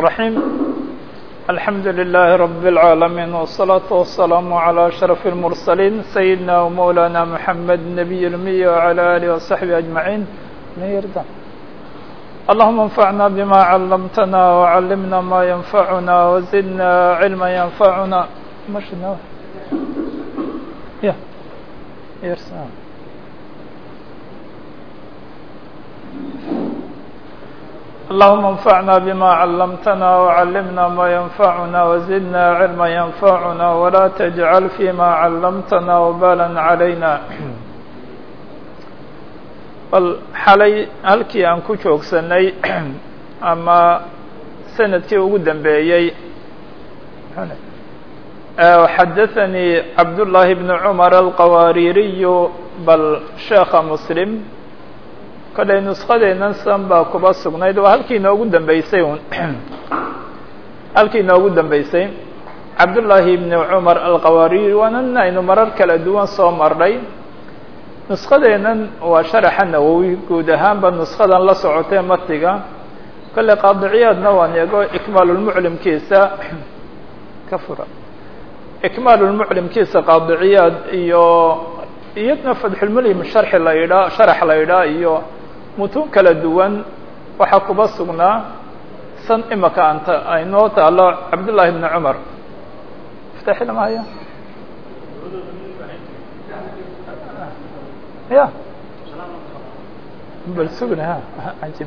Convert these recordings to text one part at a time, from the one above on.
الرحيم الحمد لله رب العالمين والصلاة والسلام على أشرف المرسلين سيدنا ومولانا محمد النبي الأمي وعلى آله وصحبه أجمعين اللهم انفعنا بما علمتنا وعلمنا ما ينفعنا وزدنا علما ينفعنا مشنا يا يرسل اللهم انفعنا بما علمتنا وعلمنا ما ينفعنا وزدنا علما ينفعنا ولا تجعل فيما علمتنا وبالا علينا bal xalay halkii aan ku joogsanay ama sanadkii ugu dambeeyey xadaثanii cabdullaahi bn cumar alqawaaririyu bal sheekha muslim kolay nuskadeennan san baa kuba sugnayd waa halkii inoogu dambeysay un halkii inoogu dambeysay cabdullaahi bni cumar alqawaariri waanan aynu marar kala duwan soo marnay nuskadeennan waa sharaxa nawowi guud ahaanba nuskadan la socotee matiga kolley qaadiciyaadna waan eego ikmaalulmuclimkiisa ka fura ikmaalulmuclimkiisa qaadiciyaad iyo iyadna fatxulmulim sharxi la yidhaa sharax la yidhaa iyo mutuun kala duwan waxaa kuba sugnaa san imaka anta aynoo taalo cabdullaahi bni cumar iftaxi lama haya ya bal sugna ha ajib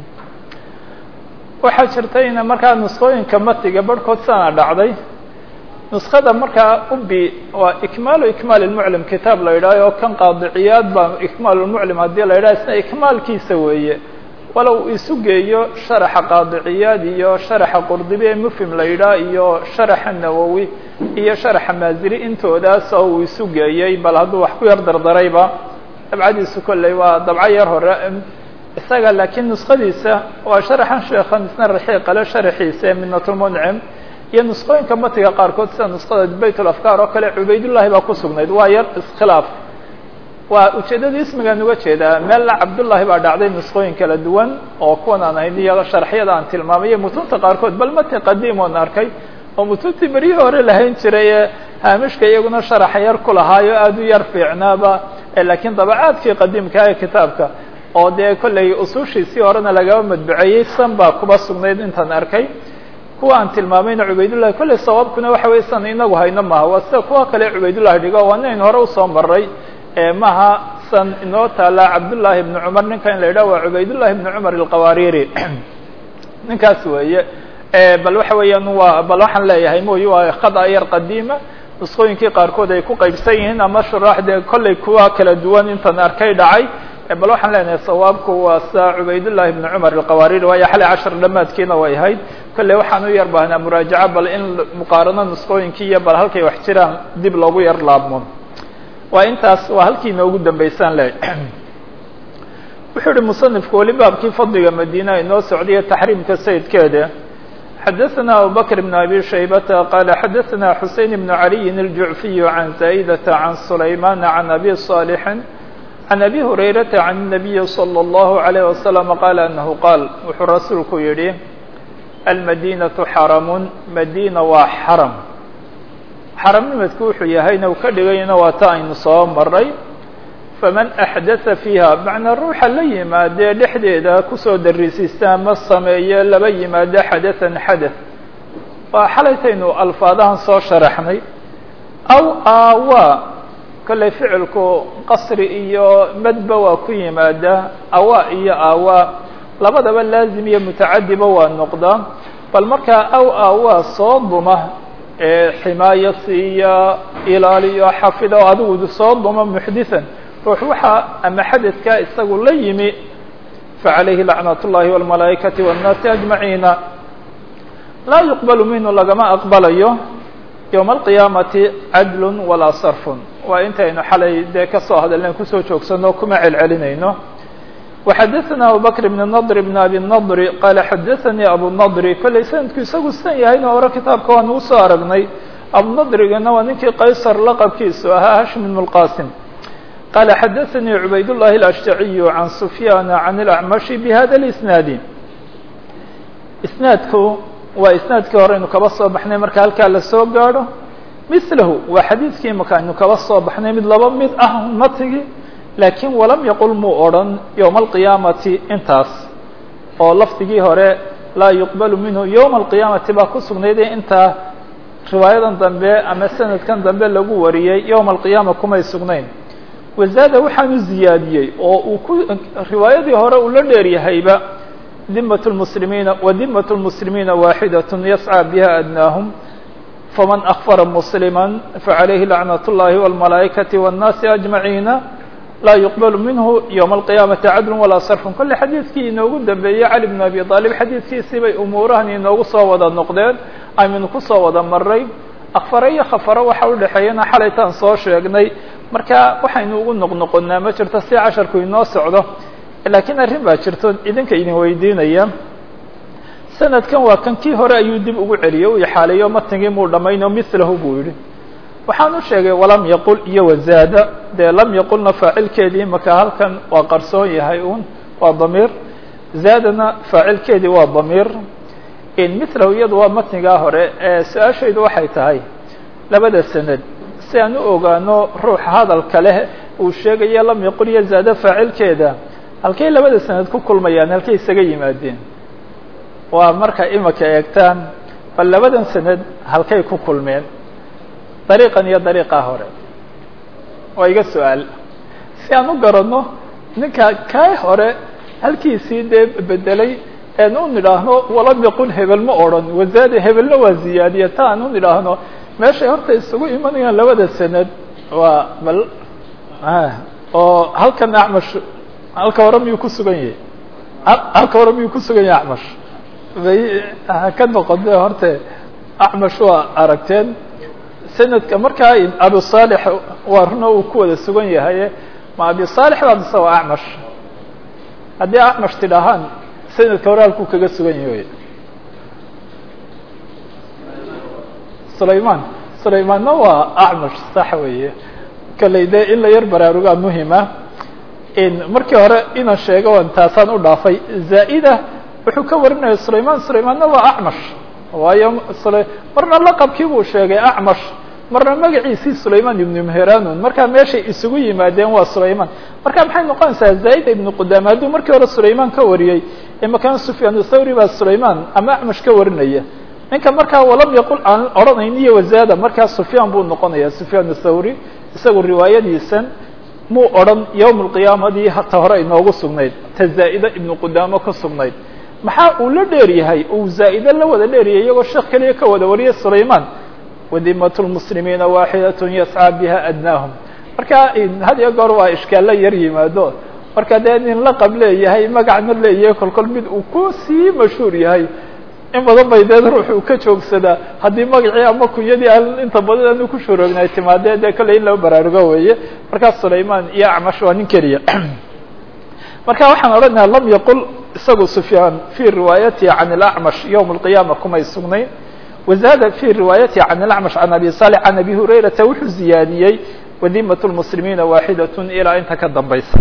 waxaa jirta ina markaa nuskooyinka matiga barhkood sana dhacday nuskada markaa ubi waa ikmaalu ikmaal lmuclim kitaab la yidhaaho oo kan qaadiciyaad baa ikmaal lmuclim haddii la yidhaha isna ikmaalkiisa weeye walow isu geeyo sharaxa qaadiciyaad iyo sharaxa qurdibi ee mufhim la yidhaah iyo sharaxa nawowi iyo sharaxa maaziri intoodaas oo uu isu geeyey bal hadduu wax ku yar dardarayba dabcadiisu kolley waa dabco yar hore isaga laakiin nuskadiisa waa sharaxan sheekhan isna raxiiqale sharaxiisa ee minatulmuncim iyo nuskooyinka matiga qaarkood sida nuskada bayt ulafkaar oo kale cubaydullahi baa ku sugnayd waa yar iskhilaaf waa ujeeddada ismigaan uga jeedaa meelna cabdullaahi baa dhacday nuskooyin kala duwan oo kuwan aan ahayn iyo sharxyada aan tilmaamay iyo mutunta qaarkood bal mati qadiim oon arkay oo mutuntii beryihii hore lahayn jiray ee haamishka iyaguna sharaxa yar ku lahaayo aada u yar fiicnaaba laakiin dabacaadkii qadiimka ee kitaabka oo dee kollay usuushiisii horena lagaba madbuceeyey san baa kuba sugnayd intaan arkay kuwa aan tilmaamayna cubaydullahi kolley sawaabkuna waxa wey san inagu hayno maaha waa sida kuwa kale cubaydullahi dhigo waa inaynu hore usoo maray maha san inoo taala cabdullaahi bni cumar ninka in la yidhah waa cubaydullahi bni cumar alqawaariri ninkaas weeye bal waxa weeyaan waa bal waxaan leeyahay mooye waa khada yar qadiima nuskooyinkii qaarkood ay ku qaybsan yihiin ama shuraaxdee kollay kuwa kala duwan intan arkay dhacay bal waxaan leenahay sawaabku waa sa cubaydullahi bni cumar alqawaariri waayo xalay cashar dhamaadkiina way ahayd kolley waxaan u yar baahnaa muraajaca bal in muqaarano nuskooyinkii iyo bal halkay wax jiraan dib loogu yar laabmo waa intaas waa halkii inoogu dambeysaan le wuxuu uhi musanifku weli baabkii fadliga madiina inoo socdaiyo taxriimka sayidkeeda xadaثna abubakr بn abi shaybata qala xadaثna xusein bn عaliyin الjuعfiy can zaa'idata can sulayman can abi صaalixin can abi hurayrata can الnabiyi slى الlahu عalيه waslm qala anahu qaal wuxuu rasuulku yihi almadinaةu xaramun madina waa xaram xaramnimadku wuxuu yahayna uu ka dhigayna waa ta aynu soo maray faman axdatha fiiha macnaa ruuxa la yimaadee dhexdeeda kusoo darisiista ama sameeye laba yimaado xadathan xadath waa xalaytaynu alfaadahan soo sharaxnay aw aawaa kolley ficilku qasri iyo madba waa ku yimaada awaa iyo aawaa labadaba laazim iyo mutacadiba waa noqdaa bal markaa aw aawaa soo duma ximaayo siiya ilaaliyo xafido adigu soo duma muxdithan ruux waxaa ama xadadka isagu la yimi facalayhi lacnat اllahi wاlmalaa'ikati wالnaasi ajmaciina laa yuqbalu minhu lagama aqbalayo yowma alqiyaamati cadlu walaa sarfun waa intaynu xalay dee kasoo hadalnayn kusoo joogsano kuma celcelinayno وxadaثna abubakr bn nadr bn abi nadr qala xadaثanii abu nadri kollay sanadku isagu san yahayna hore kitaabka waan ugu soo aragnay abunadrigana waa ninkii qaysar laqabkiisu ahaa hashim bn اlqasim qala xadaثanii cubayd الlahi الأshtaciy can sufyana can اlأcmashi bhada اlisnaadi isnaadku waa isnaadkii hore aynu kaba soo baxnay marka halkaa lasoo gaadho milahu waa xadiidkii imaka aynu kaba soo baxnay mid laba mid ah matigi laakiin walam yaqul muu odhan yowma alqiyaamati intaas oo lafdigii hore laa yuqbalu minhu yowma alqiyaamati baa ku sugnaydee intaa riwaayadan dambe ama sanadkan dambe lagu wariyey yowma alqiyaama kumay sugnayn wazaada waxaanu ziyaadiyey oo uu ku riwaayadii hore uu la dheeryahayba dimat lmuslimiina wa dimat lmuslimiina waaxidat yascى biha adnaahum faman akfara muslima faعalayhi lacnaة اllahi wاlmalaa'ikati wالnaasi ajmaciina laa yuqbalu minhu ywma alqiyaamati cadlu walaa sarfun kolle xadiidkii inoogu dambeeyey cali bn abi aalib xadiidkiisii bay umuurahan inoogu soo wada noqdeen aynu kusoo wada maray akfare iyo khafaro waxa u dhexeeyana xalaytaan soo sheegnay marka waxaynu ugu noqnoqonaa ma jirto si casharku inoo socdo laakiin arrin baa jirto idinka idin weydiinaya sanadkan waa kan kii hore ayuu dib ugu celiyey u ixaaleeyo matnigii muu dhammayno milahu buu yihi waxaan u sheegay walam yaqul iyo wazaada dee lam yaqulna faacilkeedii imaka halkan waa qarsoon yahay un waa damiir zaadana faacilkeedii waa damiir milahu iyadu waa matnigaa hore su-aashaydu waxay tahay labada sanad si aan u ogaano ruuxa hadalka leh uu sheegaya lam yaqul iyo zaada faacilkeeda halkay labada sanad ku kulmayaan halkay isaga yimaadeen waa marka imaka eegtaan bal labadan sanad halkay ku kulmeen dariiqan iyo dariiqaa hore waa iga su-aal si aan u garanno ninka kaa hore halkiisii dee bedelay en u nidhaahno walam yaqul hebel ma odran wazaade hebelna waa ziyaadiye ta aan u nidhaahno meeshay horta isugu imanayaan labada sanad waa bal oo halkan acmash halka hore miyuu ku sugan yahay halka hore miyuu ku sugan yahay acmash bay ka noqode horte acmash waa aragteen sanadka markaa abi صالح waa runa uu ku wada sugan yahay ma abi صالح baa mise waa acmash haddii acmash tidhahaan sanadka hore halkuu kaga sugan yahay sulayman sulaymanna waa acmash sax weeye kaley de in la yar baraarugaa muhima markii hore inaan sheego an taasaan u dhaafay zaa'ida wuxuu ka warinaya sulayman sulaymanna waa acmash waayo marna laqabkii buu sheegay acmash marna magaciisii sulayman ibnu mheranun markaa meeshay isugu yimaadeen waa sulayman marka maxay noqonaysaa zaida ibnu qudama hadduu markii hore sulayman ka wariyey imakan sufyaan thawri baa sulayman ama acmash ka warinaya ninka markaa walam yaqul aan odhanayn iyo wazaada markaa sufyaan buu noqonaya sufyaan thawri isagu riwaayadiisan muu odhan yowm alqiyaamadii hata hore inoogu sugnayd ta zaa'ida ibnu qudaamo ka sugnayd maxaa uu la dheer yahay uu zaa'ide la wada dheeryahay iyagoo sheekh keliya ka wada wariyay sulayman wadimat lmuslimiina waaxidat yascaa biha adnaahum marka had iyo goor waa ishkaalla yar yimaado marka dee nin laqab leeyahay magacna leeyahay kolkol mid uu ku sii mashhuur yahay in badan bay dee ruux uu ka joogsadaa haddii magacii ama kunyadii aan inta badan aanu ku shuroognaay timaadee dee kolley in laba baraarugo weeye markaas sulayman iyo acmash waa nin keliya marka waxaan odhanayaa lam yaqul isagu sufyaan fii riwaayatihi can اlacmash yowma alqiyaama kumay sugnayn wazaada fii riwaayatihi can اlacmash can abi salix can abi hurayrata wuxuu ziyaadiyey wadimat lmuslimiina waaxidat ilaa inta ka dambaysa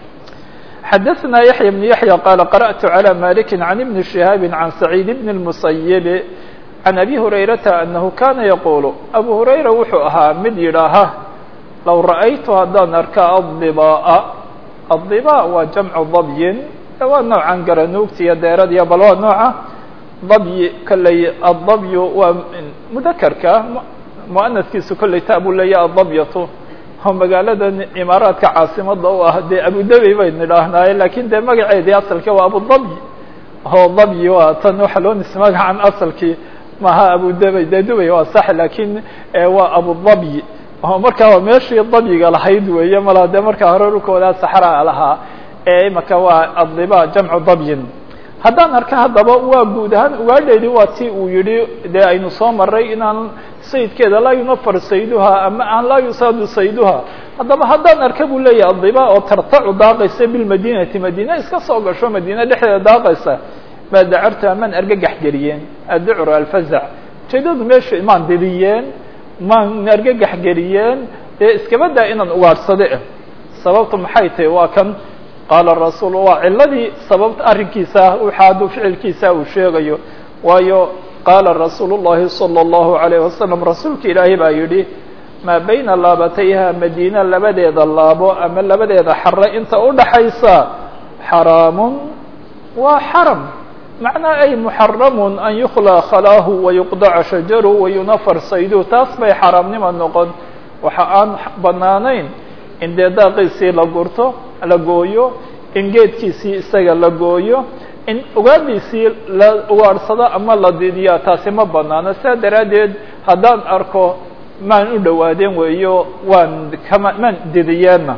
xadaثna yaحya بن yaحyى qال qarأtu عlى malik عan ibn شihaabi عan سacيid bn الmusayiب عan abi hurayrata anahu kana yaqul abu hurayra wuxuu ahaa mid yidhaaha low ra'aytu haddaan arka aلضibاء aلضibاء waa jamcu dabyin waa noocan garanuugtiyo deeradiyo bal waa nooca dabyi kolley aلdabyu waa mudakerka muanaskiisu kolley ta buu leeya adabyatu oo magaalada imaaraadka caasimada u ah dee abudabey baynu idhaahnaaye lakin dee magaceedii asalka waa abudabyi oo dabyi waa tan waxa loo nis magacan asalkii maaha abudabey dee dubey waa sax lakin waa abudabyi oo markaa waa meeshii dabyiga lahayd weeye mala dee markaa hore dhulkoodaa saxraa lahaa ee imaka waa adiba jamcu dabyin haddaan arka haddaba waa guud ahaan ugaadheedi waa ti uu yihi dee aynu soo maray inaan sayidkeeda laa yunafar sayduha ama aan laa yusaadu sayduha haddaba haddaan arka buu leeyahay adiba oo tartacu daaqaysa bilmadinati madina iska soo gasho madina dhexdeeda daaqaysa maa dacartu amaan argagax geliyeen adducru alfazac ujeedadu meesha maan didiyeen maan argagax geliyeen ee iskaba daa inaan ugaadhsade sababtu maxay tahay waa kan qaala rasuul waa ciladii sababta arrinkiisa waxaa hadduu ficilkiisa uu sheegayo waayo qaala rasuulu الlahi salى الlahu عalيه wasalam rasuulka ilaahay baa yidhi maa bayna laabatayha madiina labadeeda laabo ama labadeeda xare inta udhaxaysa xaraamun waa xaram macnaa ay muxaramun an yukhlaa khalaahu wayuqdaca shajaru wayunafar saydu taas bay xaaraamnima noqon waxa aan banaanayn in dee daaqiisii la gurto la gooyo in geedkiisii isaga la gooyo in ugaadhiisii la ugaadhsado ama la didiyaa taasi ma banaano sidaa daraaddeed haddaan arko maan u dhowaadeen weeyo waan kama maan didiyeenna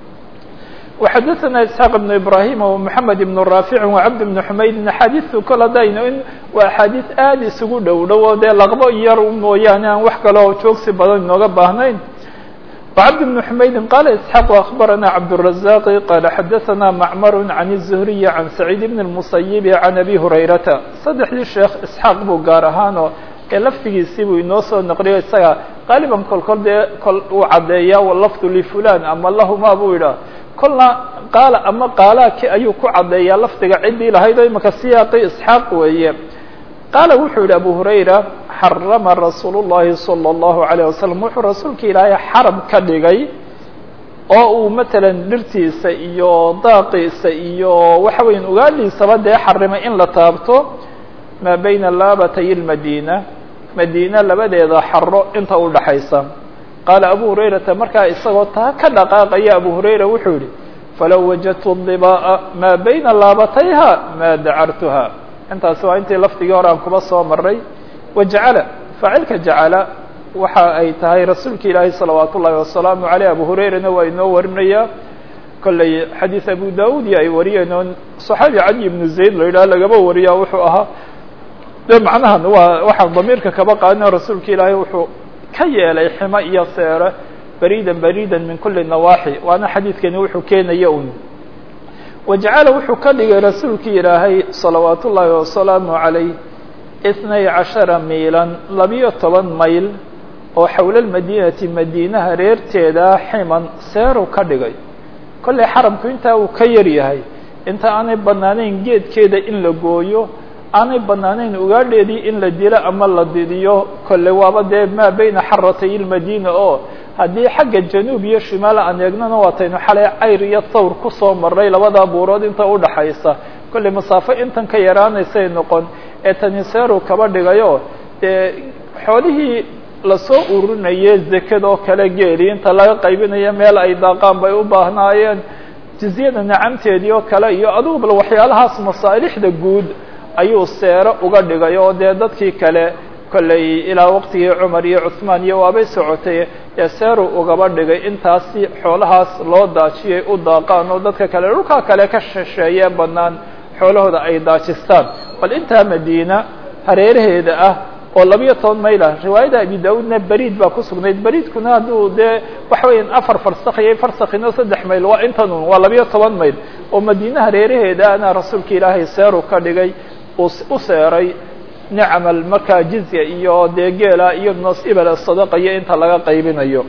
وxadثna isحاq بن ibrahim ومحamed بن raafic وcabd بن xumaydin axaadiثtu kol hadayno in waa axaadiث aad isugu dhow dhow oo dee laqbo yar mooyaane aan wax kale oo joogsi badan inooga baahnayn وcabd بن xumaydin qala isحاq أخbarana cabdالرaزاq qala xadaثna macmar عan الزhriي عan سacيid بn الmuسayب عan abi hurayrata saddexdii sheekh isxaaq buu gaar ahaanoo ee laftigiisii buu inoo soo naqliyo isaga qaaliban kol kol dee kol uu caddeeya lafdu lifulan ama lahuma buu yidhah kolna qaala ama qaalaaki ayuu ku caddeeyaa lafdiga ciddii lahayd oo imaka siyaaqi isxaaq weeye qaala wuxuu yihi abu hurayra xarama rasuul الlahi salى الlahu عalيه wasalam wuxuu rasuulka ilaahay xaram ka dhigay oo uu matalan dhirtiisa iyo daaqiisa iyo waxa weya ugaadhiisaba dee xarimay in la taabto maa bayna laabatay اlmadina madiina labadeeda xaro inta udhaxaysa qaala abu hurayrata markaa isagoo taa ka dhaqaaqaya abu hurayra wuxuu yihi falow wajadtu dibaa'a maa bayna laabatayha maa dacartuha intaasi waa intii lafdigii hore aan kuba soo maray wajacala faacilka jacala waxa ay tahay rasuulka ilaahi salawaat ullahi wasalaamu aleyh abu hurayrana waa inoo warinaya kolley xadiid abu daud iyo ay wariyeen oo صaxaabi cali ibnu zayd la yidhaha lagaba wariya wuxuu ahaa de macnahan waa waxaan damiirka kaba qaadina rasuulka ilaahay wuxuu ka yeelay ximo iyo seere baridan baridan min kuli nawaaxi waana xadiidkani wuxuu keenaya un wajacala wuxuu ka dhigay rasuulki ilaahay salawaat ullaahi wasalaamu calayh itnay cashara miilan labiyo toban mayl oo xowla lmadiinati madiinaha reerteeda ximan seeru ka dhigay kollay xaramku intaa uu ka yar yahay inta aanay banaanayn geedkeeda in la gooyo aanay banaanayn ugaadheedii in la dilo ama la didiyo kolle waaba dee maa bayna xaratay ilmadiina oo haddii xagga januub iyo shimaal aan eegnana waataynu xalay cayr iyo thawr kusoo maray labada buurood inta udhaxaysa kolley masaafo intan ka yaraanaysay noqon ee taniseeru kaba dhigayo dee xoolihii lasoo ururinaye zekada oo kale geeli inta laga qaybinayo meel ay daaqaan bay u baahnaayeen jizyada nacamteedii oo kale iyo adugubal waxyaalahaas masaalixda guud ayuu seero uga dhigay oo dee dadkii kale kolley ilaa waqtigii cumar iyo cuثmaan iyo waabay socotay ee seeru ugaba dhigay intaasi xoolahaas loo daajiyay u daaqaan oo dadka kale dhulkaa kale ka shisheeye banaan xoolahooda ay daajistaan bal intaa madiina hareeraheeda ah oo labiyo toban mayl ah riwaayada abi daudna beriid baa ku sugnayd beriidkuna hadduu dee waxa weya afar farsak iyo farsakino saddex mayl waa intan un waa labiyo toban mayl oo madiina hareeraheeda ana rasuulka ilaahay seeru ka dhigay u seeray nicmal markaa jizya iyo dee geela iyo nasibal sadaqa iyo inta laga qaybinayo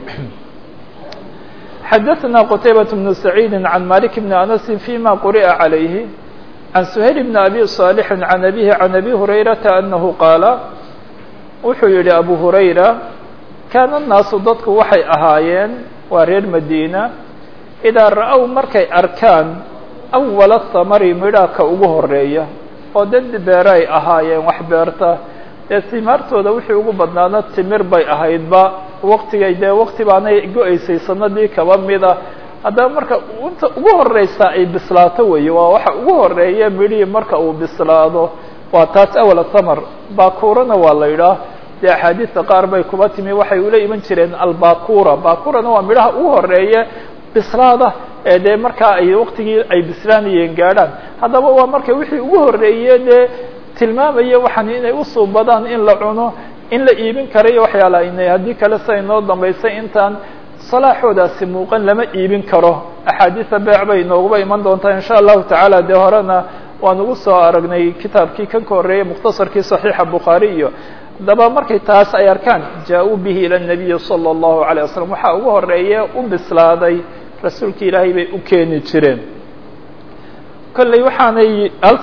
xadaثna qtaybaة بن سacيidi عan malik بn anasi fيma quri'a عalayhi عan سhayl بn abi صاalح عan abihi عan abi hurayrata anahu qaala wuxuu yihi abu hurayra kaana الnaasu dadku waxay ahaayeen waa reer madiina idaa ra-ow markay arkaan awala thamari midhaaka ugu horeeya oo dad beere ay ahaayeen wax beerta dee simaartooda wixii ugu badnaana timir bay ahaydba waktigay dee wakti baanay go-aysay sanadii kaba mida haddaba marka inta ugu horeysa ay bislaato weeye waa waxa ugu horeeya midhihii marka uu bislaado waa taas awala thamar bakurana waa la yidhaah dee axaadiista qaar bay kuba timi waxay ula iman jireen albakura bakurana waa midhaha ugu horeeya bislaada ee dee markaa ay waktigii ay bislaanayeen gaadhaan haddaba waa marka wixii ugu horeeye dee tilmaamaya waxaan inay usuubadaan in la cuno in la iibin karayo waxyaala inay haddii kale siday noo dambaysay intaan salaaxoodaasi muuqan lama iibin karo axaadiisa beec bay nooguba iman doontaa insha allahu tacaala dee horena waan ugu soo aragnay kitaabkii kan ka horreeyey mukhtasarkii saxiixa bukhaari iyo haddaba markay taas ay arkaan jaa-uu bihi ila nabiyi sala allahu alayh wasalam waxaa ugu horeeye u bislaaday rasuulka ilaahay bay u keeni jireen kolley waxaanay halkan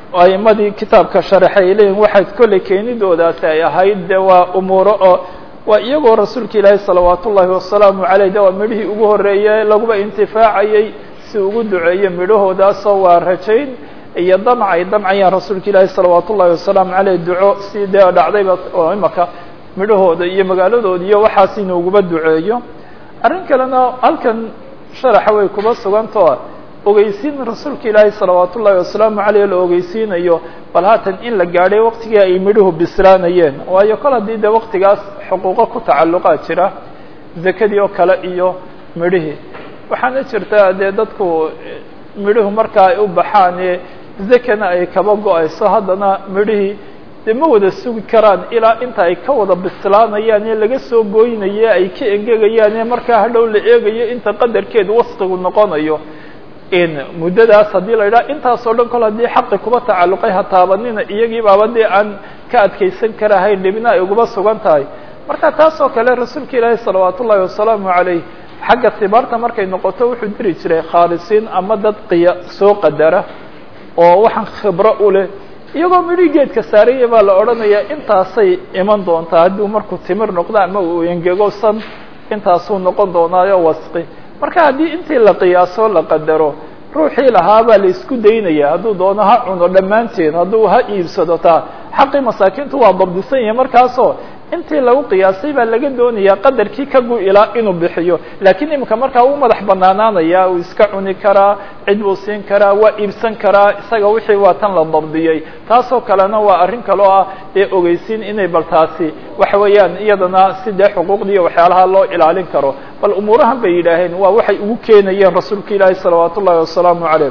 aimadii kitaabka sharaxay leeyihin waxayd kolley keenidoodaasi ay ahayd de waa umuuro oo waa iyagoo rasuulka ilaahi salawaat ullaahi wasalaamu caleyh de waa midhihii ugu horreeyey laguba intifaacayey si ugu duceeyo midhahoodaasoo waa rajayn iyo damc ay damcayaan rasuulka ilaahi salawaat ullaahi wasalaamu caleyh duco si dee dhacdayba oo imaka midhahooda iyo magaaladooda iyo waxaas inuuguba duceeyo arrin kalena halkan sharaxa way kuba sugantao ogeysiin rasuulka ilaahi salawaat ullaahi wasalaamu caleyh la ogeysiinayo bal haatan in la gaadhay waqtigii ay midhuhu bislaanayeen waayo kol haddii de waqtigaas xuquuqo ku tacalluqaa jira zakadii oo kale iyo midhihii waxaana jirta dee dadku midhuhu marka ay u baxaan zakana ay kaba go-ayso haddana midhihii dee ma wada sugi karaan ilaa inta ay ka wada bislaanayaan ee laga soo gooynaye ay ka engegayaan ee markaa hadhow la eegayo inta qadarkeedu wasqigu noqonayo muddadaas haddii la yidhaha intaas oo dhan kol haddii xaqi kuba tacalluqay ha taabanina iyagii baaba dee aan ka adkaysan karahayn dhibna ay uguba sugan tahay marka taas oo kale rasuulka ilaahi salawaat ullaahi wasalaamu caleyh xagga tibaarta markay noqoto wuxuu diri jiray khaalisiin ama dad qiya soo qadara oo waxaan khibro u leh iyagoo midhii geedka saaraya baa la odhanayaa intaasay iman doontaa hadduu markuu timir noqdo ama uu engego san intaasuu noqon doonaayo wasqi marka haddii intii la qiyaaso la qadaro ruuxii lahaa baa la isku daynaya hadduu doono ha cuno dhammaanteed hadduu ha iibsado taa xaqii masaakiintu waa dabdisan yahay markaasoo intii lagu qiyaasay baa laga doonayaa qadarkii ka gu-ilaa inuu bixiyo laakiin iminka markaa uu madax banaanaanaya uu iska cuni karaa cid buu siin karaa waa iibsan karaa isaga wixii waa tan la dabdiyey taasoo kalena waa arrin kaloo ah ee ogeysiin inay bal taasi waxa weeyaan iyadana si dee xuquuqdiiyo waxyaalaha loo ilaalin karo bal umuurahan bay yidhaaheen waa waxay ugu keenayeen rasuulka ilaahi salawaat ullahi wasalaamu caleyh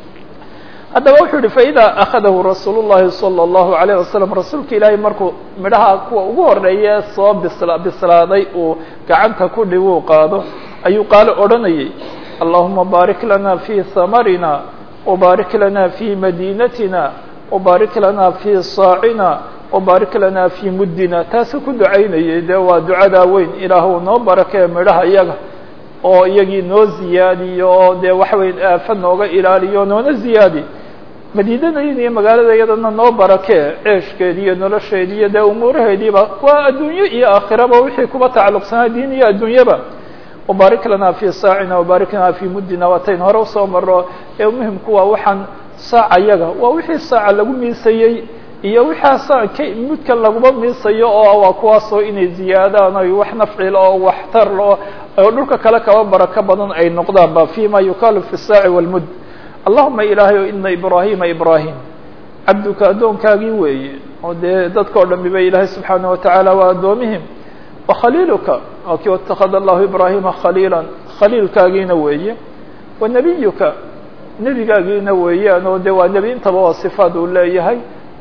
haddaba wuxuu yihi faإida akadahu rasuul الlahi salى الlahu عalيه wasalam rasuulka ilaahay markuu midhaha kuwa ugu horeeye soo bisla bislaaday uu gacanta ku dhibuu qaado ayuu qaalo odhanayay allahuma baarik lana fii hamarina wbaarik lana fii madinatina wbaarik lana fii saacina wbaarik lana fii muddina taasuu ku ducaynayay dee waa ducadaa weyn ilaahu noo barakee midhaha iyaga oo iyagii noo ziyaadiyo oo dee waxa weya aafa nooga ilaaliyo noona ziyaadi madiinadayda iyo magaalada iyadana noo barakee ceeshkeedi iyo nolosheedi iyo dee umuuraheediiba waa adduunyo iyo aakhiraba wixii kuba tacalluqsanaa diin iyo adduunyaba wabaarik lana fii saacina wabaarik lana fii muddina waatayn hore usoo maro ee muhimku waa waxaan saaca yaga waa wixii saaca lagu miisayey iyo wixaa saac ka mudkan laguma miisayo oo waa kuwaasoo inay ziyaadaan oy wax nafcil oo waxtar oo oo dhulka kale kaba barako badan ay noqdaan ba fima yukalu fi saaci wاlmud allahuma ilaahay ina ibrahima ibrahim cabduka addoonkaagii weeye oo dee dadka o dhami ba ilaahay subxaana watacaala waa addoomihim wakhaliiluka waa kii watakada allahu ibrahima khaliila khaliilkaagiina weeye wa nebiyuka nebigaagiina weeyaan oo de waa nebi intaba waa sifaad uu leeyahay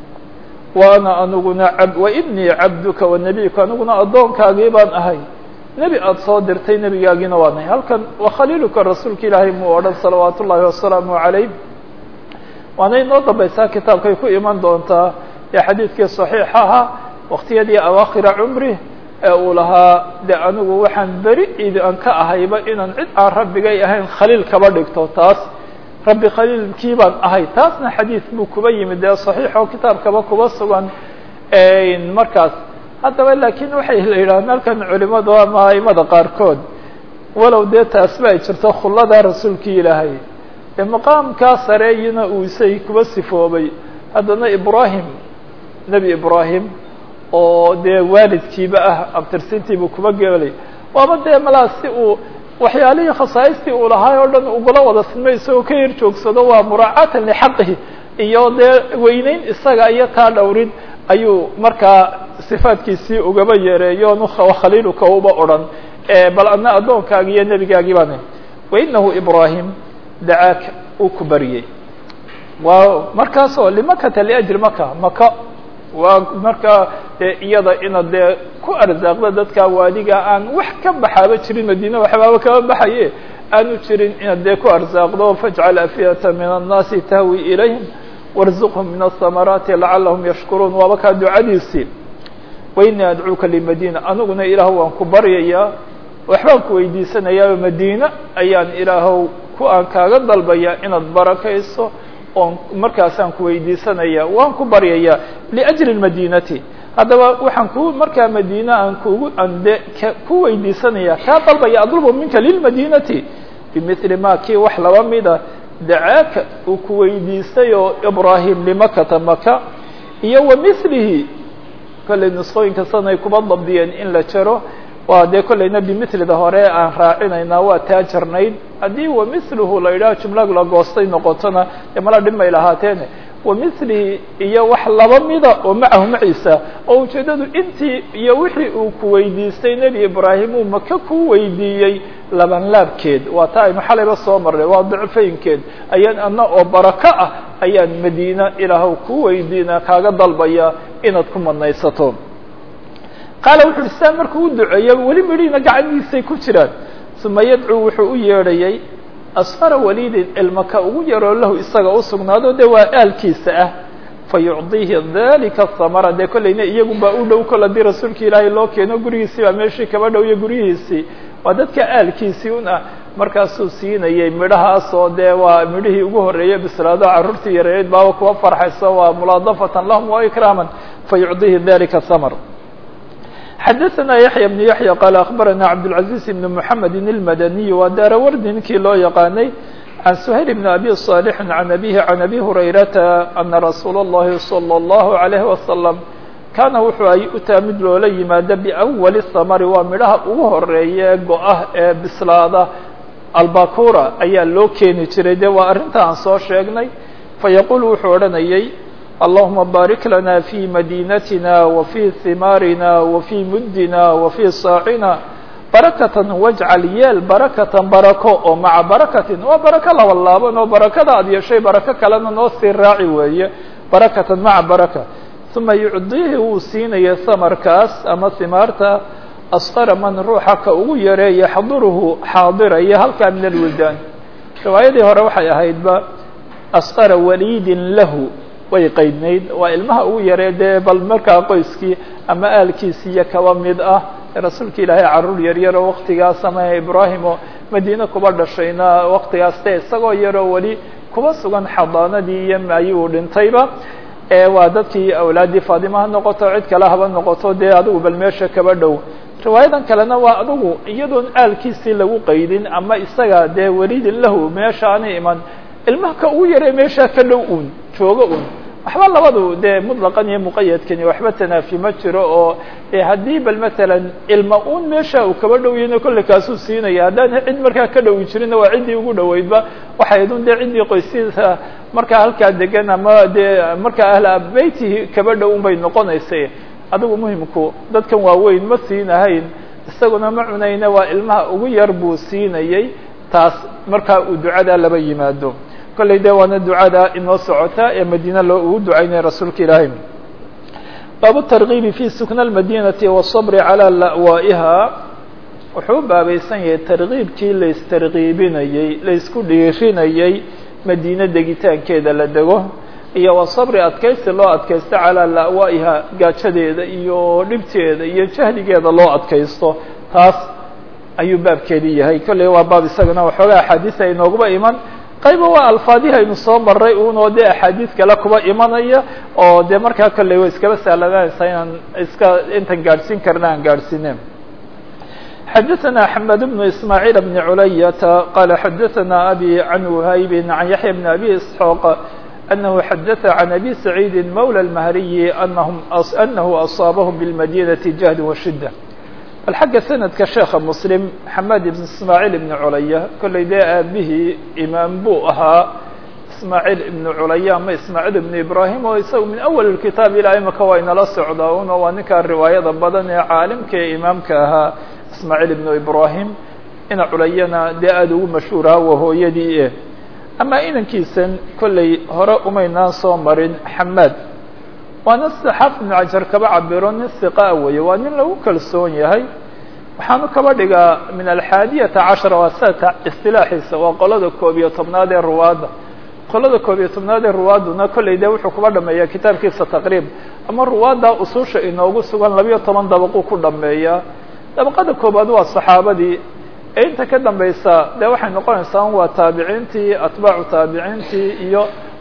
wa ana aniguna wa ibnii cabduka wa nebiyuka aniguna addoonkaagii baan ahay nebi aada soo dirtay nebigaagiina waa nahay halkan wakhaliiluka rasuulka ilaahay muu odhan salawaat ullaahi wasalaamu calayh waana inoo dambaysaa kitaabkay ku iman doontaa ee xadiidkii saxiixa ahaa waktiyadii awaakhira cumri ee uu lahaa de anigu waxaan beri idi an ka ahayba inaan cid aan rabbigay ahayn khaliil kaba dhigto taas rabbi khaliilkii baan ahay taasna xadiid buu kuba yimid dee saxiix oo kitaabkaba kuba sugan markaas haddaba laakiin waxay la yidhahdeen halkan culimadu ama aimada qaarkood walow dee taasba ay jirto khullada rasuulkii ilaahay ee maqaamkaa sareeyina uu isay kuba sifoobay haddana ibrahim nebi ibrahim oo dee waalidkiiba ah abtirsintiibuu kuba geelay waaba dee malaa si uu waxyaalihii khasaaistii uu lahaay oo dhan ugula wada sinmay isagoo ka yar joogsado waa muraacatan lixaqihi iyo dee weyneyn isaga iyo taa dhowrin ayuu markaa sifaadkiisii ugaba yeereeyo nu khaliiluka uba odhan bal adna addoonkaagi iyo nebigaagii baan wainahu ibrahim dacaaka uu ku baryey waa markaasoo limakata liajli maka maka waa markaa dee iyada inaad dee ku arsaaqda dadka waadiga aan wax ka baxaaba jirin madiine waxbaaba kaba baxaye aanu jirin inaad dee ku arsaaqdo fajcal afiyata min annaasi tahwi ilayhim warzuqhum min asamaraati lacalahum yashkuruun waaba kaa ducadiisii wainii adcuuka limadina aniguna ilaah waan ku baryayaa waxbaan ku weydiisanayaa madiine ayaan ilaahow ku aan kaaga dalbayaa inaad barakayso oon markaasaan ku weydiisanaya waan ku baryaya liajli madinati haddaba waxaan ku markaa madiina aan kugu aan de ku weydiisanaya kaa dalbaya adlubu minka lilmadinati bimili ma kii wax laba mida dacaaka uu ku weydiistay oo ibrahim limakata maka iyo wa milihi kollay nusqooyinka sanay kuba dabdiyeen in la jaro waa dee kollayna bimilida hore aan raacinaynaa waa taa jarnayd haddii wa miluhu la yidhaha jumlag la goostay noqotona dee mala dhibmay lahaateene wa milihi iyo wax laba mida oo macahu maciisa oo ujeeddadu intii iyo wixii uu ku weydiistay nebi ibraahim uu maka ku weydiiyey laban laabkeed waa taa aynu xalayba soo marnay waa dicfaynkeed ayaan ana oo barako ah ayaan madiina ilaahw ku weydiina kaaga dalbaya inaad ku madnaysato qaala wuxu uhi saa markuu u duceeya weli midhiina gacaniisay ku jiraan uma yadcuu wuxuu u yeedhayay asfara walidin ilmaka ugu yaroo lahu isaga u sugnaado de waa aalkiisa ah fayucdiihi dalika hamara dee kollayna iyagunbaa u dhow kol haddii rasuulka ilaahay loo keeno gurigiisii baa meeshii kaba dhow iyo guryihiisii waa dadka aalkiisii un ah markaasuu siinayay midhahaas oo dee waa midhihii ugu horreeyey bislaado carruurtii yareereed baaba kuwa farxayso waa mulaadafatan lahum wa ikraaman fayucdiihi dalika hamar xadaثna yaحya بن yaحya qaal aخbarana cabdالcaزيز بn mحamedi الmadaniي waa daarawardi ninkii loo yaqaanay can shayl bn abi صاalح can abihi can abi hurayrata ana rasuul الlahi salى الlahu عalيه wasalam kaana wuxuu ay utaa mid loola yimaado bأwali الsamari waa midhaha ugu horeeya go-ah ee bislaada albakura ayaa loo keeni jiray de waa arrinta aan soo sheegnay fayaqul wuxuu odhanayay اللهma baarik lana fي madinatina وفي himaarina وفي mudina وفي saacina barakatan wajcal yeel barakatan barako oo maca barakatin waa barako laba laaban oo barakada aad yeeshay barako kalena noo sii raaci weeye barakatan maca baraka ثuma yucdiihi wuu siinaya samarkaas ama himaarta asqara man ruuxa ka ugu yare yaxduruhu xaadiraya halkaa min alwildaan riwaayadii hore waxay ahaydba asqara walidin lahu way qaydnayd waa ilmaha ugu yaree dee bal markaa qoyskii ama aalkiisiiyo kaba mid ah rasuulka ilaahay carruur yaryaroo waktigaas ama ibraahim oo madiine kuba dhashayna waktigaas de isagoo yaroo weli kuba sugan xadaanadii iyo maayuu dhintayba waa dadkii awlaaddii faadima ha noqoto cid kale haba noqoto dee adigu bal meesha kaba dhow riwaayadan kalena waa adigu iyadoon aalkiisii lagu qaydin ama isaga dee welidin lahu meesha aanay iman ilmaha ka ugu yaree meeshaa ka dhow un joogo un waxba labadu dee muطlaqan iyo muqayadkani waxba tanaafi ma jiro oo haddii bal matalan ilma un meesha uu kaba dhow yahayna kolle kaasuu siinaya haddaan cid markaa ka dhowi jirinna waa ciddii ugu dhoweydba waxay idun dee ciddii qoysyada markaa halkaa degan ama dee markaa ahla beytihi kaba dhow un bay noqonaysay adigu muhimku dadkan waaweyn ma siinahayn isaguna ma cunayna waa ilmaha ugu yar buu siinayay taas markaa uu ducadaa laba yimaado kollay de waana ducada inoo socota ee madiine loo ugu ducaynaya rasuulka ilaahay baabu targiibi fi sukna اmadinati wالصabri calى la'waa'iha wuxuu u baabaysan yahay targiibkii laistargiibinayey laisku dhiirinayey madiine degitaankeeda la dego iyo wasabri adkaysi loo adkaysto calaa la'waa'iha gaajadeeda iyo dhibteeda iyo jahligeeda loo adkaysto taas ayuu baabkeedii yahay kolley waa baab isagana waxoogaa axaadiisa inooguba iman qayba waa alfaadihi aynu soo maray unoo dee axaadiis kale kuba imanaya oo dee markaa kolley way iskaba sahlananaysaa inaan iska intan gaadhsiin karna aan gaadhsiine xadaثna xmed بن ismاعيل بن culayata qala xadaثna abi can whayb can yaحya بn abi isxoq أنه xadaث عن أbي سعيid mولى المهriي أنه أصاabهم بالmadينة جهد وشhدة bal xagga sanadka sheekha mslim xamed ibn ismaaعيل ibn culaya kollay dee aabihii imaam buu ahaa ismaaعيل ibn culaya ama ismaaعيل ibn ibrahim oo isaga min awal الkitaab ilaa imika waa inala socdaa una waa ninkaa riwaayada badan ee caalimka ee imaamka ahaa ismaaعيل ibn ibrahim ina culayana dee aada ugu mashhuur ahaa waa hooyadii e ama inankiisan kollay hore umaynaan soo marin xamaad waana sida xaafid ibnu cajar kaba cabiro nin hiqaa weeye waa nin lagu kalsoon yahay waxaanu kaba dhigaa min alxaadiyata cashara waa sata istilaaxiisa waa qolada koob iyo tobnaad ee ruwaadda qolada koob iyo tobnaad ee ruwaadduna kollay dee wuxuu kuba dhameeyaa kitaabkiisa taqriib ama ruwaadda ususha inoogu sugan labiyo toban dabaquu ku dhameeyaa dabaqada koobaad waa saxaabadii ee inta ka dambaysa dee waxay noqonaysaa waa taabiciintii atbaacu taabiciintii iyo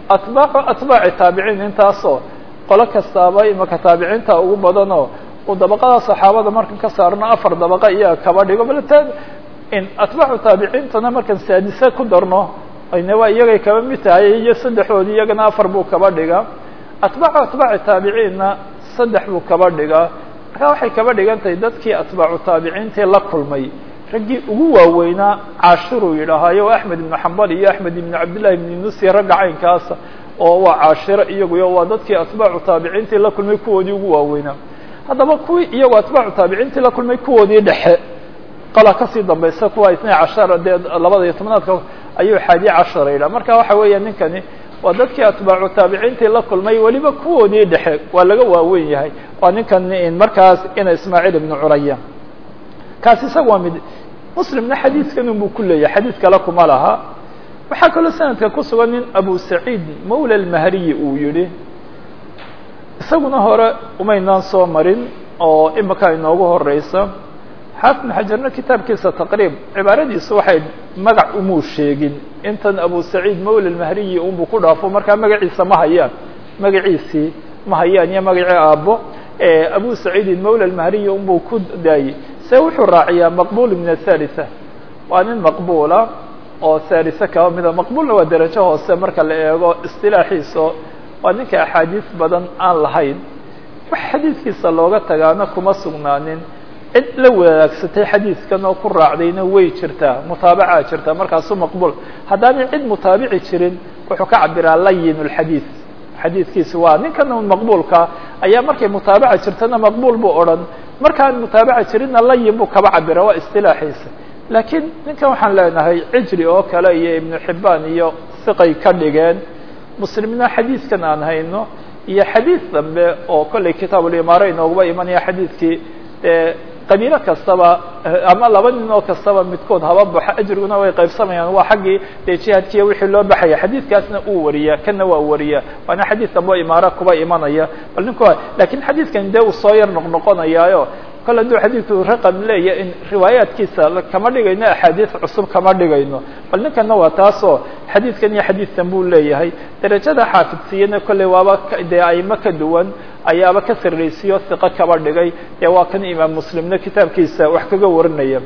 atbaacu atbaaci taabiciin intaasoo qolo kastaaba imaka taabiciinta ugu badanoo uu dabaqada saxaabada markan ka saarno afar dabaqa iyaga kaba dhigo bal in atbaacu taabiciintana markan saadise ku darno ayna waa iyagay kaba mid tahay iyo saddexoodi iyagana afar buu kaba dhigaa atbaacu atbaaci taabiciinna saddex buu kaba dhigaa markaa waxay kaba dhigan tahay dadkii atbaacu taabiciintii la kulmay raggii ugu waaweynaa caashiruu yidhaahayo o axmed ibnu xambal iyo axmed ibnu cabdillahi ibnu nusi ragga caynkaasa oo waa caashiro iyaguyo waa dadkii atbaacu taabiciintii la kulmay kuwoodii ugu waaweynaa haddaba kuwii iyagoo atbaacu taabiciintii la kulmay kuwoodii dhexe qala kasii dambaysa kuwa itnay cashara dee labada iyo tobnaadka ayuu xaadiye cashara yidhaha marka waxa weeya ninkani waa dadkii atbaacu taabiciintii la kulmay weliba kuwoodii dhexe waa laga waaweyn yahay waa ninkan markaas ina ismaaciil ibnu curaya kaasi isaga waa mid muslimna xadiidkan unbuu ku leeyahay xadiid kale kuma laha waxaa kaloo sanadka ku sugan nin abu saciid mawla almahriyi uu yihi isaguna hore umaynaan soo marin oo imika inoogu horeysa xaafid ibn xajarna kitaabkiisa taqriib cibaaradiisu waxay magac umuu sheegin intan abu saciid mawla almahriyi unbuu ku dhaafo markaa magaciisa ma hayaan magaciisii ma hayaan iyo magacii aabbo abu saciidin mawla almahriyi unbuu ku daayey se wuxuu raaciyaa maqbul min athalitha waa nin maqbula oo thalitha kaba mida maqbulna waa derajo hoose marka la eego istilaaxiiso waa ninka axaadiis badan aan lahayn wax xadiidkiisa looga tagaana kuma sugnaanin cid la wadaagsatay xadiidkan oo ku raacdayna way jirtaa mutaabacaa jirtaa markaasu maqbul haddaanay cid mutaabici jirin wuxuu ka cabiraa layin اlxadiid xadiidkiisa waa ninkan maqbulka ayaa markay mutaabaca jirtana maqbul buu odhan markaan mutaabaca jirinna layin buu kaba cabira waa istilaaxiisa laakiin ninkan waxaan leenahay cijri oo kale iyo ibnu xibaan iyo siqay ka dhigeen muslimna xadiidkan aan hayno iyo xadiid dambe oo kollay kitaabulimaara inooguba imanaya xadiidkii qabiilo kastaba ama laba nin oo kastaba midkood haba baxo ajriguna way qaybsamayaan waa xaggii dee jihaadkiiya wixii loo baxaya xadiidkaasna uu wariya kana waa wariya waana xadiid dambe oo imaara kuba imanaya bal ninku lakin xadiidkan dee uu soo yar noqnoqonayaayo kol hadduu xadiidku raqam leeya in riwaayaatkiisa kama dhigayno axaadiis cusub kama dhigayno bal ninkana waa taasoo xadiidkan iyo xadiidkan buu leeyahay derajada xaafidsiiyana kolley waaba dee aimo ka duwan ayaaba ka sarraysiyo hiqo kaba dhigay dee waa kan imaam muslimna kitaabkiisa wax kaga warinaya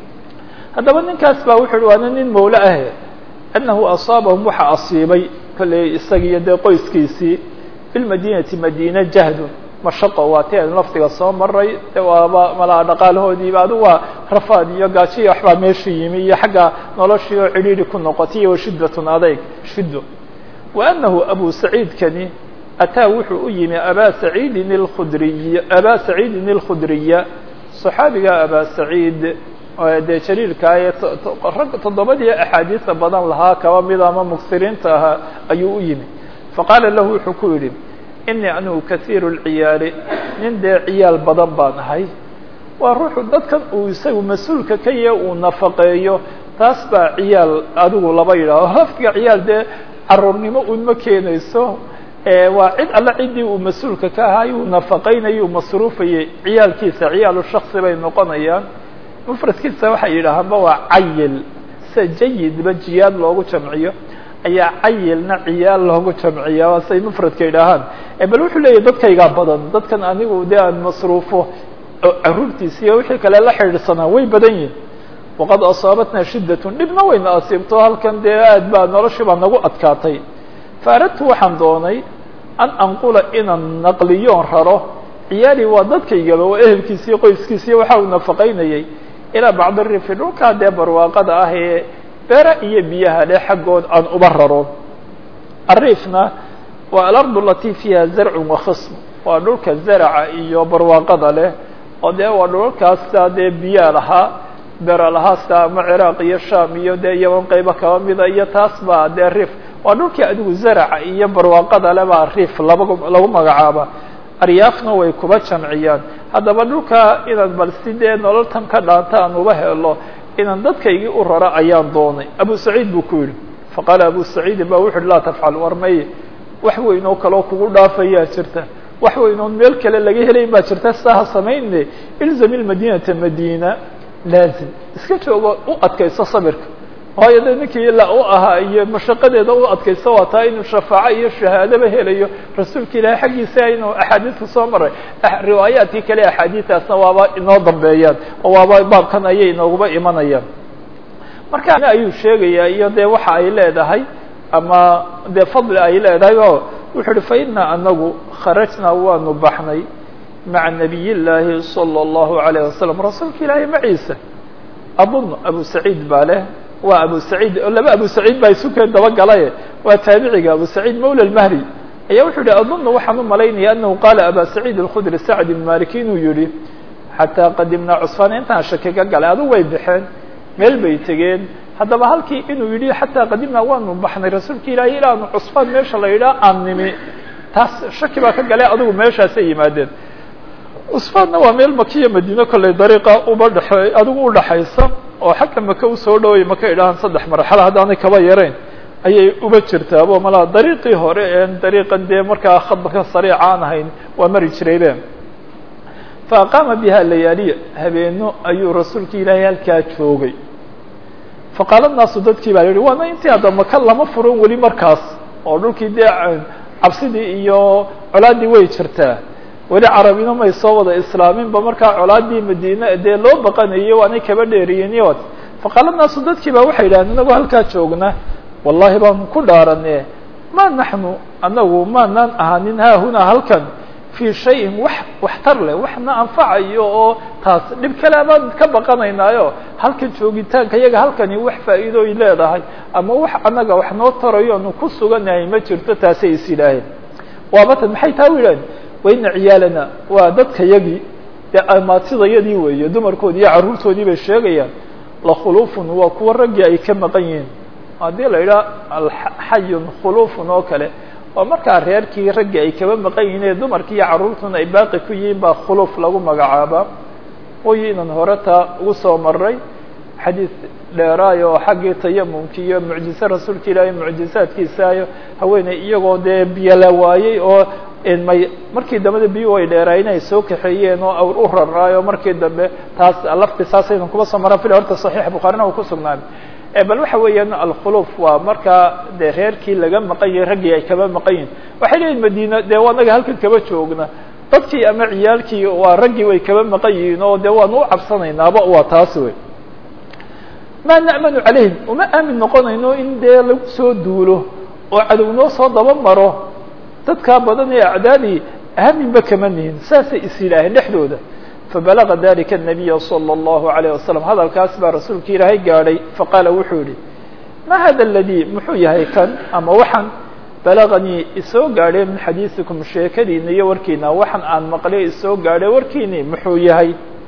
haddaba ninkaas baa wuxu uhi waana nin mawle ah annahu asaabahum waxa asiibay kolley isagiiyo dee qoyskiisii bilmadinati madina jahdun mashaqo waa ti aynu laftiga soo maray de waaba malaa dhaqaalahoodiiba adu waa rafaad iyo gaajiya waxbaa meesha yimi iyo xagga noloshii oo cidhiiri ku noqotay iyo shiddatun adayg shiddo wa annahu abu saciidkani ataa wuxuu u yimi abaa saciidin اlkhudriy abaa saciidin اlkhudriya صaxaabiga abaa saciid dee jaliilkaa ee rag toddobadii axaadiisa badan lahaa kaba mida ama mugsiriinta ahaa ayuu u yimi faqaala lahu wuxuu ku yidhi inii anigu kaiiru lciyaali nin dee ciyaal badan baan ahay waa ruuxu dadkan uu isagu mas-uulka ka yahe uu nafaqeeyo taas baa ciyaal adigu laba yidhaaho hafkiga ciyaal dee caruurnimo un ma keenayso waa cid alle ciddii uu mas-uulka ka ahay uu nafaqaynayay uu masruufayay ciyaalkiisa ciyaalu shaksi bay noqonayaan mufradkiisa waxay yidhaahaanba waa cayil sida jayidba jiyaad loogu jamciyo ayaa cayilna ciyaal loogu jamciya waa say mufradka yidhaahaan bal wuxuu leeyahy dadkaygaa badan dadkan anigu dee aan masruufo caruurtiisa iyo wixii kale la xidhiidhsanaa way badan yihin waqad asaabatna shiddatun dhibna wayna asiibto halkan dee aad baa noloshii baa nagu adkaatay faaradtu waxaan doonay an anqula inaan naqliyoon raro ciyaali waa dadkaygaba waa ehelkiisa iyo qoyskiisa iyo waxa uu nafaqaynayay ilaa bacdi rifi dhulkaa dee barwaaqada ah ee beera iyo biyaha le xaggood aan uba raro ariifna waa alardu alatii fiiha zarcun wakhism waa dhulka zaraca iyo barwaaqada leh oo dee waa dhulkaasta dee biyaa lahaa beera lahaa sida ama ciraaq iyo sham iyo dee yaman qaybo kaba mida iyo taas baa dee riif waa dhulkii adigu zaraca iyo barwaaqada le baa riif labagu lagu magacaaba aryaafna way kuba jamciyaan haddaba dhulka inaan bal si dee nololtan ka dhaanta aan uba helo inaan dadkaygii u raro ayaan doonay abu saciid buu ku yidhi faqaala abu saciidin ba wuxu uhi laa tafcal war may wax weyn oo kaleo kugu dhaafayaa jirta wax weyn oon meel kale laga helayn baa jirta sidaa ha samayne ilzam ilmadinata madina laazim iska joogo u adkayso sabirka waayo de ninkii la u ahaa iyo mashaqadeeda u adkaysta waa taa inuu shafaaco iyo shahaadaba helayo rasuulka ilaahay xaggiisa inuu axaadiista soo maray riwaayaadkii kale axaadiistaasna waaba inoo dambeeyaan oo waaba baabkan ayay inooguba imanayaan marka ayuu sheegayaa iyo dee waxa ay leedahay ama dee fadli ay leedahay o wuxuu uhi fa ina anagu kharajnaa waanu baxnay maca nabiy llaahi salى اllahu alayh wasalam rasuulka ilaahay maciisa adun abu saciid baa leh waa abu saciid oo laba abu saciid baa isukeen dabagalaye waa taabiciga abu saciid mawla mahri ayaa wuxuu yihi adunna waxaan u malaynaya anahu qaala aba saciid alkhudri sacd ibn maliki inuu yihi xataa qadimnaa cusfaan intaan shaki ka galay adigu way baxeen meel bay tegeen haddaba halkii inuu yidhi xataa qadimnaa waanu baxnay rasuulka ilaahay ilaanu cusfaan meesha la yidhaha aan nimi taas shaki baa ka galay adigu meeshaasay yimaadeen cusfaanna waa meel makiya madiine kolley dariiqa uba dhexe adigu udhaxaysa oo xagga maka usoo dhaway maka idhahaan saddex marxalo haddaanay kaba yarayn ayay uba jirtaabo malaa dariiqii hore een dariiqan dee markaa khadbaka sariica aan ahayn waa mari jiraybe fa aqaama biha layaaliya habeeno ayuu rasuulka ilaahay halkaa joogay faqaala naasu dadkii baa yihi waana intii hadda maka lama furan weli markaas oo dhulkii dee cabsidii iyo colaadii way jirtaa weli carabina may soo wada islaaminba markaa colaadii madiine dee loo baqanayo waanay kaba dheeriyen faqaala naasu dadkii baa waxay yidhahdeen inagoo halkaa joogna wallahi baan ku dhaarane ma naxnu anagu maanaan ahaanin haahunaa halkan fii shayin wax waxtar leh waxna anfacayo oo taas dhib kale baan ka baqanaynaayo halkan joogitaanka iyaga halkani wax faa'iidooy leedahay ama wax annaga wax noo tarayo anu ku suganahay ma jirto taasay is yidhaaheen waabatan maxay taa u yidhahdeen waina ciyaalana waa dadka yagii dee amaatidayadii weeye dumarkoodii iyo carruurtoodii bay sheegayaan lakhulufun waa kuwa raggii ay ka maqan yihiin haddii la yidhaha alxayun khulufun oo kale oo markaa reerkii raggii ay kaba maqan yihiin ee dumarkii iyo carruurtuna ay baaqi ku yihiin baa khuluf lagu magacaabaa oyi inan hore taa ugu soo maray xadiid dheeraayo oo xaggii tayamumki iyo mucjize rasuulka ilaahay mucjizaadkiisaayo haweeney iyagoo dee biyo la waayey oo may markii dambeda biyu ay dheeraayeen ay soo kaxeeyeen oo awr u raraayo markii dambe taas lafti saasaydan kuba soo maran fil horta saxiix bukhaarina uu ku sugnaaday bal waxa weeyaan alkhuluf waa markaa dee reerkii laga maqan yahay raggii ay kaba maqan yihin waxay leeyihin madiina dee anaga halkan kaba joogna dadkii ama ciyaalkii waa raggii way kaba maqan yihiin oo dee waanu u cabsanaynaaba waa taas wey ma na'manu calayhim uma aamin noqonayno in dee lagu soo duulo oo cadow noo soo daba maro dadkaa badan ee acdaadii aaminba kama nihin saasay is yidhaaheen dhexdooda fabalaga dalika الnabiya salى اllahu عalayه wasalam hadalkaas baa rasuulka ilaahay gaadhay faqaala wuxuu yihi ma hada aladii muxuu yahay kan ama waxaan balaganii isoo gaadhay min xadiiثikum sheekadiina iyo warkiina waxaan aan maqlay isoo gaadhay warkiini muxuu yahay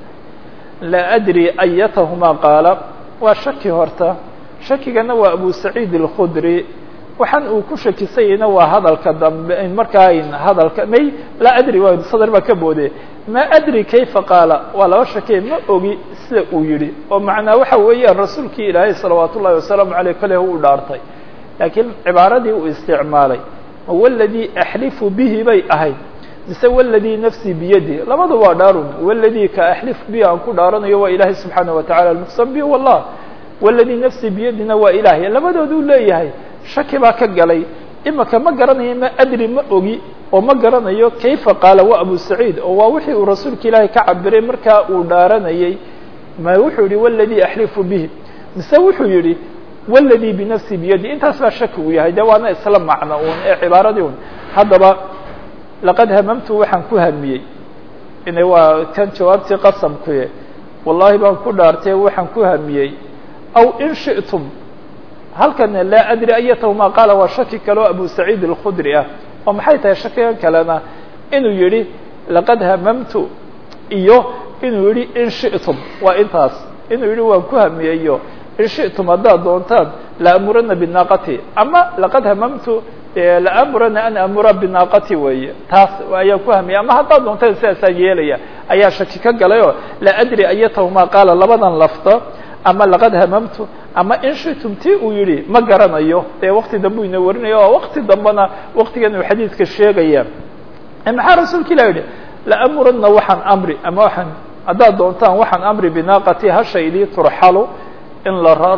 laa adri ayatahumaa qaala waa shaki horta shakigana waa abu saciid اlkhudri waxaan uu ku shakisayayna waa hadalka dambe markaa hadalka may laa adri waa sadr baa ka boode ma adri kayfa qaala waa laba shakee ma ogi sida uu yihi oo macnaa waxa weeyaan rasuulkii ilaahay salawaat ullahi wasalaamu aleyh kale u dhaartay laakiin cibaaradii uu isticmaalay ma waladii axlifu bihi bay ahayd mise waladii nafsii biyadi labada waa dhaarun waladii ka axlifu bihi aan ku dhaaranayo waa ilaahay subxaana watacala almuqsam bi wallah waladii nafsii biyadina waa ilaahay labadooduu leeyahay shaki baa ka galay imaka ma garanayo ma adri ma ogi oo ma garanayo kayfa qaala waa abu saciid oo waa wixii uu rasuulka ilaahay ka cabiray markaa uu dhaaranayay ma wuxuu yihi waladii axlifu bihi mise wuxuu yihi waladii binafsi biyadi intaas baa shaki uu yahay de waana isla macno un ee cibaaradii un haddaba laqad hamamtu waxaan ku hamiyey ina waa kan jawaabtii qasamkuye wallahi baan ku dhaartay waxaan ku hamiyey aw in shi'tum halkana laa adri ayatahuma qaala waa shaki kale oo abu saciid alkhudri ah oo maxay tahay shakigan kalena inuu yihi laqad hamamtu iyo inuu yihi in shi'tum waa intaas inuu yihi waan ku hamiyeyo in shi'tum haddaad doontaan laamurana binaaqati ama laqad hamamtu laamurana an amura binaaqati weeye taas ayaan ku hamiyay ama haddaad doontaan sidaasaa yeelaya ayaa shaki ka galay oo laa adri ayatahuma qaala labadan lafta ama laqad hamamtu ama in shitum ti uu yihi ma garanayo dee wakti dambe u ina warinaya oo wakti dambena waktigan uu xadiidka sheegaya maxaa rasuulka ilah yihi laamurana waxaan amri ama waxaan haddaad doontaan waxaan amri binaaqati hashaydii turxalu in la raro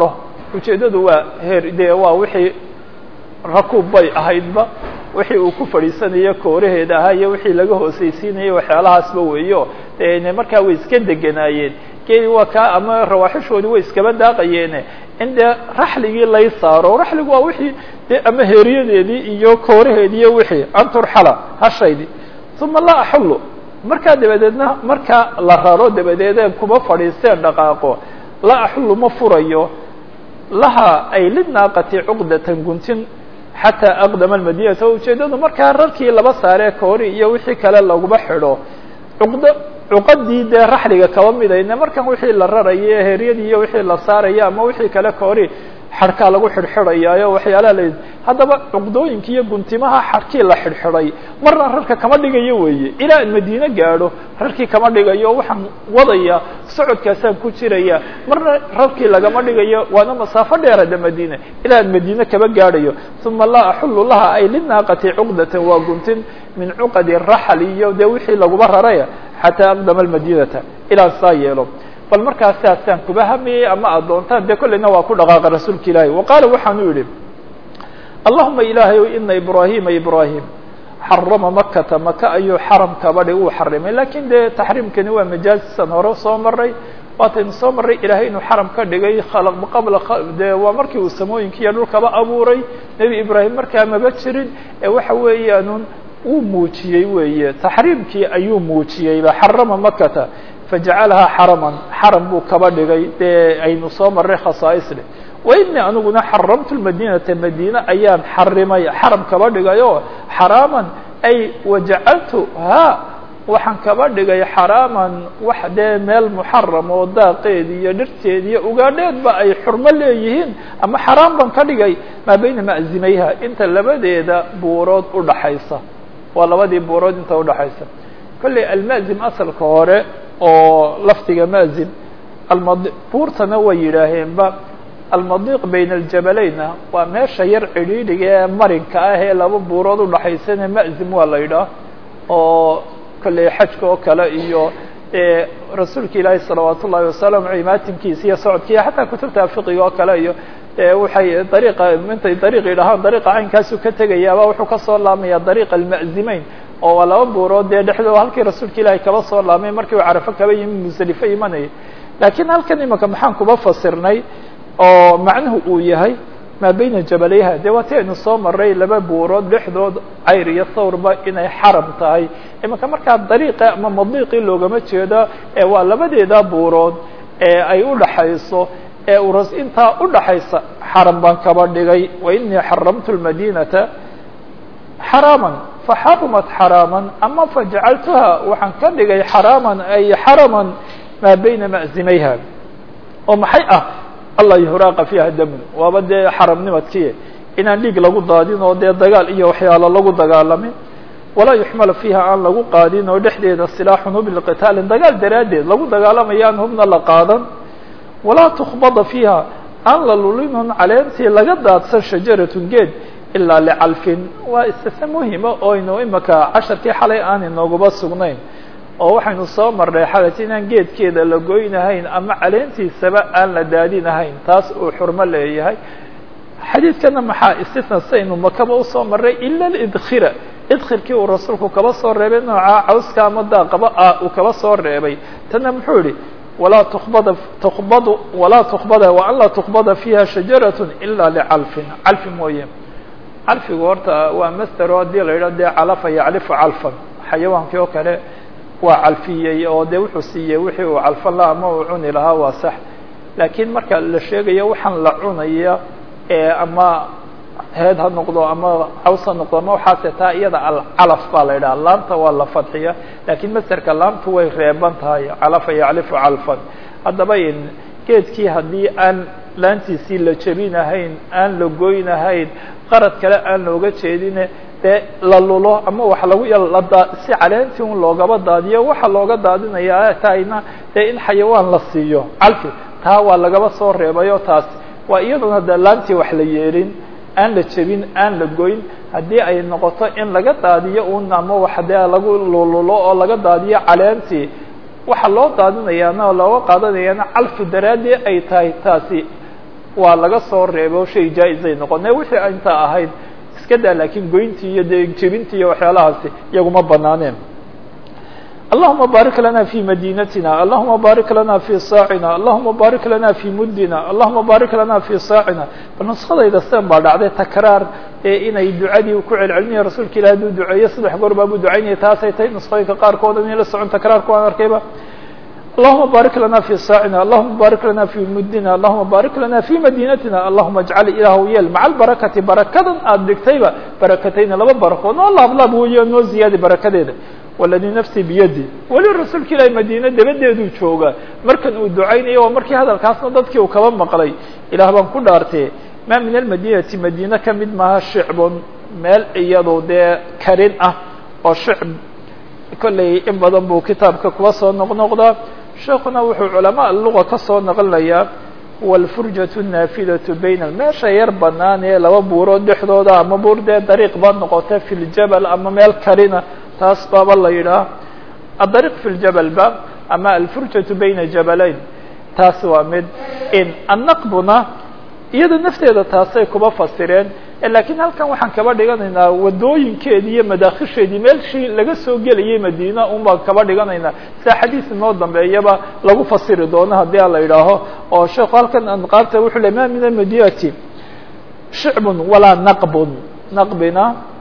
ujeeddadu waa heer dee waa wixii rakuub bay ahaydba wixii uu ku fadhiisanayo kooraheeda ahaa iyo wixii laga hoosaysiinayay waxyaalahaasba weeyo dee markaa way iska deganaayeen geeli waa kaa ama rawaaxishoodii way iskaba daaqayeene in dee raxligii lay saaro raxligu waa wixii dee ama heeriyadeedii iyo kooraheedii iyo wixii anturxala hashaydii uma laa axullu markaa dabadeedna markaa la raro dabadeedeen kuma fadhiisteen dhaqaaqo laa axullu ma furayo laha ay lidnaaqati cuqdatan guntin xataa aqdama almadinata o ujeeddadu markaa rarkii laba saaree koori iyo wixii kale laguma xidho cuqdo cuqadii dee raxliga kaba midayne markan wixii la rarayo heryadii iyo wixii la saarayo ama wixii kale koori xadhkaa lagu xidhxidhayaayo waxyaalaha la haddaba cuqdooyinki iyo guntimaha xadhkii la xidhxidhay marna rarka kama dhigayo weeye ilaa an madiine gaadho rarkii kama dhigayo waxaan wadaya socodkaasaan ku jiraya marna rarkii lagama dhigayo waana masaafo dheerada madiine ilaa an madiine kaba gaadhayo uma laa axullu laha ay linaaqati cuqdatan waa guntin min cuqadi raxl iyo dee wixii laguba raraya xataa aqdama almadinata ilaan saa yeelo bal markaas saasaan kuba hamayey ama aad doontaan dee kollayna waa ku dhaqaaqa rasuulka ilaahi wa qaala waxaanu yidhi allahuma ilaahay ow ina ibraahima ibraahim xarama makata maka ayuu xaram kaba dhig uu xarimay lakin dee taxriimkani waa majaazisan hore soo maray waataynu soo marray ilaahay inuu xaram ka dhigay qabla dee waa markii uu samooyinkiiyo dhulkaba abuuray nebi ibraahim markaa maba jirin ee waxa weeyaanun uu muujiyey weeye taxriimkii ayuu muujiyeyba xarama makata fajacalahaa xaraman xaram buu kaba dhigay dee aynu soo marray khasaais leh wainii aniguna xaramtu lmadinata madiine ayaan xarimay xaram kaba dhigay oo xaraaman ay wajacaltu ha waxaan kaba dhigay xaraaman wax dee meel muxaram oo daaqeed iyo dhirteed iyo ugaadheedba ay xurmo leeyihiin ama xaraam baan ka dhigay maa bayna ma'zimayha inta labadeeda buurood udhaxaysa waa labadii buurood inta udhaxaysa kolley alma'zim asalka hore oo lafdiga ma'zim almad buurtana way yidhaaheenba almadiiq bayna aljabalayna waa meesha yar cidhiidhiga ee marinka ah ee laba buurood udhaxaysana ma'zim waa la yidhaah oo kolley xajka oo kale iyo rasuulka ilaahi salawaat ullahi wasalam cimaatinkiisa iyo socodkiiyo xataa kutubta fiqiga oo kale iyo waxay dariiqa intay dariiq yidhahaan dariiqa caynkaasu ka tegayaaba wuxuu kasoo laamaya dariiqa alma'zimeyn oo waa laba buurood dee dhexdooda halkii rasuulka ilaahi kaba soo laamay markii uu carafo kaba yimi musdelifo imanayay laakiin halkan imika maxaan kuba fasirnay oo macnuhu uu yahay maa bayna jabalayha dee waati aynu soo maray laba buurood dhexdood cayr iyo thawrba inay xaram tahay imika markaa dariiqa ama madiiqii loogama jeedo ee waa labadeeda buurood ee ay udhaxayso ee uras intaa udhaxaysa xaram baan kaba dhigay wa inii xaramtu lmadinata xaraaman faxarumat xaraaman ama fajacaltuha waxaan ka dhigay xaraaman ay xaraman maa bayna ma'zimayha oo maxay ah allah yuhraaqa fiiha damun waaba dee xaramnimadkii inaan dhiig lagu daadin oo dee dagaal iyo waxyaalo lagu dagaalamin walaa yuxmala fiiha aan lagu qaadin oo dhexdeeda silaaxun hub liqitaalin dagaal daraaddeed lagu dagaalamayo aan hubna la qaadan walaa tukbada fiiha aan la lulinun caleentii laga daadsan shajaratun geed ilaa licalfin waa istise muhima oo aynu imika casharkii xalay aan inooguba sugnayn oo waxaynu soo marnay xalat inaan geedkeeda la goynahayn ama caleentiisaba aan la daadinahayn taas uu xurmo leeyahay xadiidkana maxaa istisna saynu makaba usoo marnay ila lidkhira idkhirkii uu rasuulku kaba soo reebay nooca cawska ama daaqaba ah uu kaba soo reebay tanna muxuu yihi walaa tukbada tukbadu walaa tukbada wa an laa tukbada fiiha shajarat ila licalfin calfi mooye calfigu horta waa masdero haddii la yidhah dee calafa yaclifu calfan xayawaankii oo kale waa calfiyey oo dee wuxuu siiyey wixii uu calfan laha ama uu cuni lahaa waa sax laakiin marka la sheegayo waxaan la cunaya ama heed ha noqdo ama caws ha noqdo ama waxaase taa iyada alcalaf baa la yidhaha laamta waa la fadxiya lakiin masderka laamtu way reeban tahay calafa yaclifu calfan haddaba geedkii haddii aan laantiisii la jebinahayn aan la goynahayn qarad kale aan looga jeedine dee la lulo ama wax lagu si caleentii un loogaba daadiyo waxa looga daadinaya tahayna dee in xayawaan la siiyo calfi taa waa lagaba soo reebayo taas waa iyaduna de laantii wax la yeelin aan la jebin aan la goyn haddii ay noqoto in laga daadiyo un ama wax dee lagu lululo oo laga daadiyo caleentii waxa loo daadinayaana oo looga qaadanayaana calfi daraadii ay tahay taasi waa laga soo reebo shay jaa-izay noqone wixii intaa ahayd iska daa laakiin goyntii iyo dee jebintii iyo waxyaalahaasi iyaguma banaaneen allahuma baarik lana fi madinatina allahuma baarik lana fi saacina allahuma baarik lana fi muddina allahuma baarik lana fi saacina bal nuskadayda sen baa dhacday takraar ee inay ducadii ku celcelinaya rasuulka ilahi haduu duceeyo saddex goor baabuu ducaynaya taasay tahay nuskooyinka qaarkood inay la socon takraarku aan arkayba allahuma baarik lana fi saacina allahuma baarik lana fi muddina allahuma baarik lana fi madinatina allahuma ajcal ilaahw yeel maca albarakati barakadan aada dhigtayba barakatayna laba barakood noo laablaab weeyo noo ziyaadi barakadeeda waladii nafsi biyadi weli rasuulka ilaahi madiine dabadeeduu jooga markan uu ducaynayo waa markii hadalkaasna dadkii uu kaba maqlay ilaah baan ku dhaartee maa min almadinati madiine kamid maaha shicbun meel iyado dee karin ah oo shicb kolley in badan buu kitaabka kuwa soo noqnoqdaa sheekuna wuxuu culamaa luga ka soo naqlinayaa walfurjatu naafidatu bayna meesha yar banaan ee laba buurood dhexdooda ama buur dee dariiq ba noqota fi ljabal ama meel karina taas baaba la yidhaah adariiq fi ljabal ba ama alfurjatu bayna jabalayn taas waa mid in annaqbuna iyada nafteeda taasay kuba fasireen lakiin halkan waxaan kaba dhiganaynaa wadooyinkeedii iyo madaakisheedii meelshii laga soo gelayay madiina un baan kaba dhiganaynaa sida xadiis inoo dambeeyaba lagu fasiri doono haddii a la yidhaaho oo sheekhu halkan anqaabta wuxuu le ma min almadinati shicbun walaa naqbun naqbina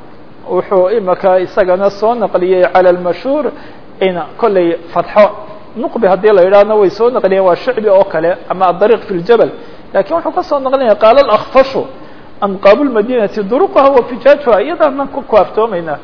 wuxuu imaka isagana soo naqliyey cala lmashhuur in kolley fatxo nuqbi haddii la yidhahna way soo naqliyeen waa shicbi oo kale ama adariiq fi ljabal lakin wuxuu kasoo naqlinaya qaala alakfashu anqaabu lmadinati duruqaha wa fijaajuha iyadaanaan ku kaaftoomayna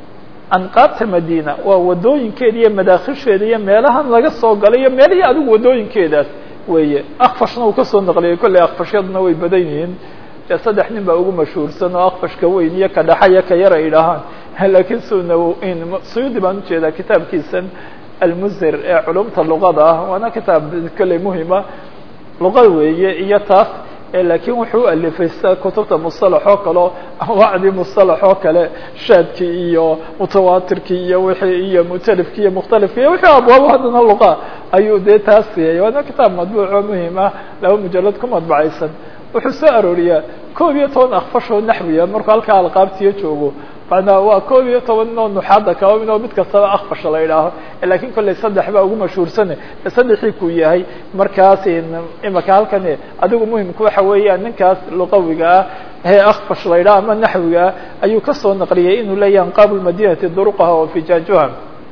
anqaabta madina waa wadooyinkeeda iyo madaakisheeda iyo meelahan laga soo galay iyo meelihii adigu wadooyinkeedaas weeye akfashna uu kasoo naqliyay kolley akfashyaduna way badan yihiin dee saddex nin baa ugu mashhuursan oo akfashka weyn iyo ka dhaxa iyo ka yar ay dhahaan lakiin suna suyuudi baan ujeedaa kitaabkiisan almuzir ee culumta luqada ah waana kitaab kolley muhima luqa weeye iyo taas lakiin wuxuu u alifay sida kutubta musalax oo kaleo anwaacdii musalax oo kale shaadkii iyo mutawaatirkii iyo wixii iyo mutalifkii iyo mukhtalifki iyo wixii abwaabo haddana luqa ayuu dee taas siiyay waana kitaab madbuuc oo muhim ah laba mujalad ku madbacaysan wuxuu soo arooriyaa koob iyo toban akfashoo naxwiya markuu halkaa alqaabtiyo joogo manaa waa koob iyo toban inoo nuxaada kaba midoo mid kastaba akfasha la yidhaaho lakin kolley saddex baa ugu mashhuursane saddexii ku yahay markaas imaka halkan adigu muhimka waxa weeyaan ninkaas luqawiga ah ee akfash la yidhaho ama naxwiga ah ayuu kasoo naqliyay inuu leeyahay anqaabu lmadinati duruqaha wa fijaajuha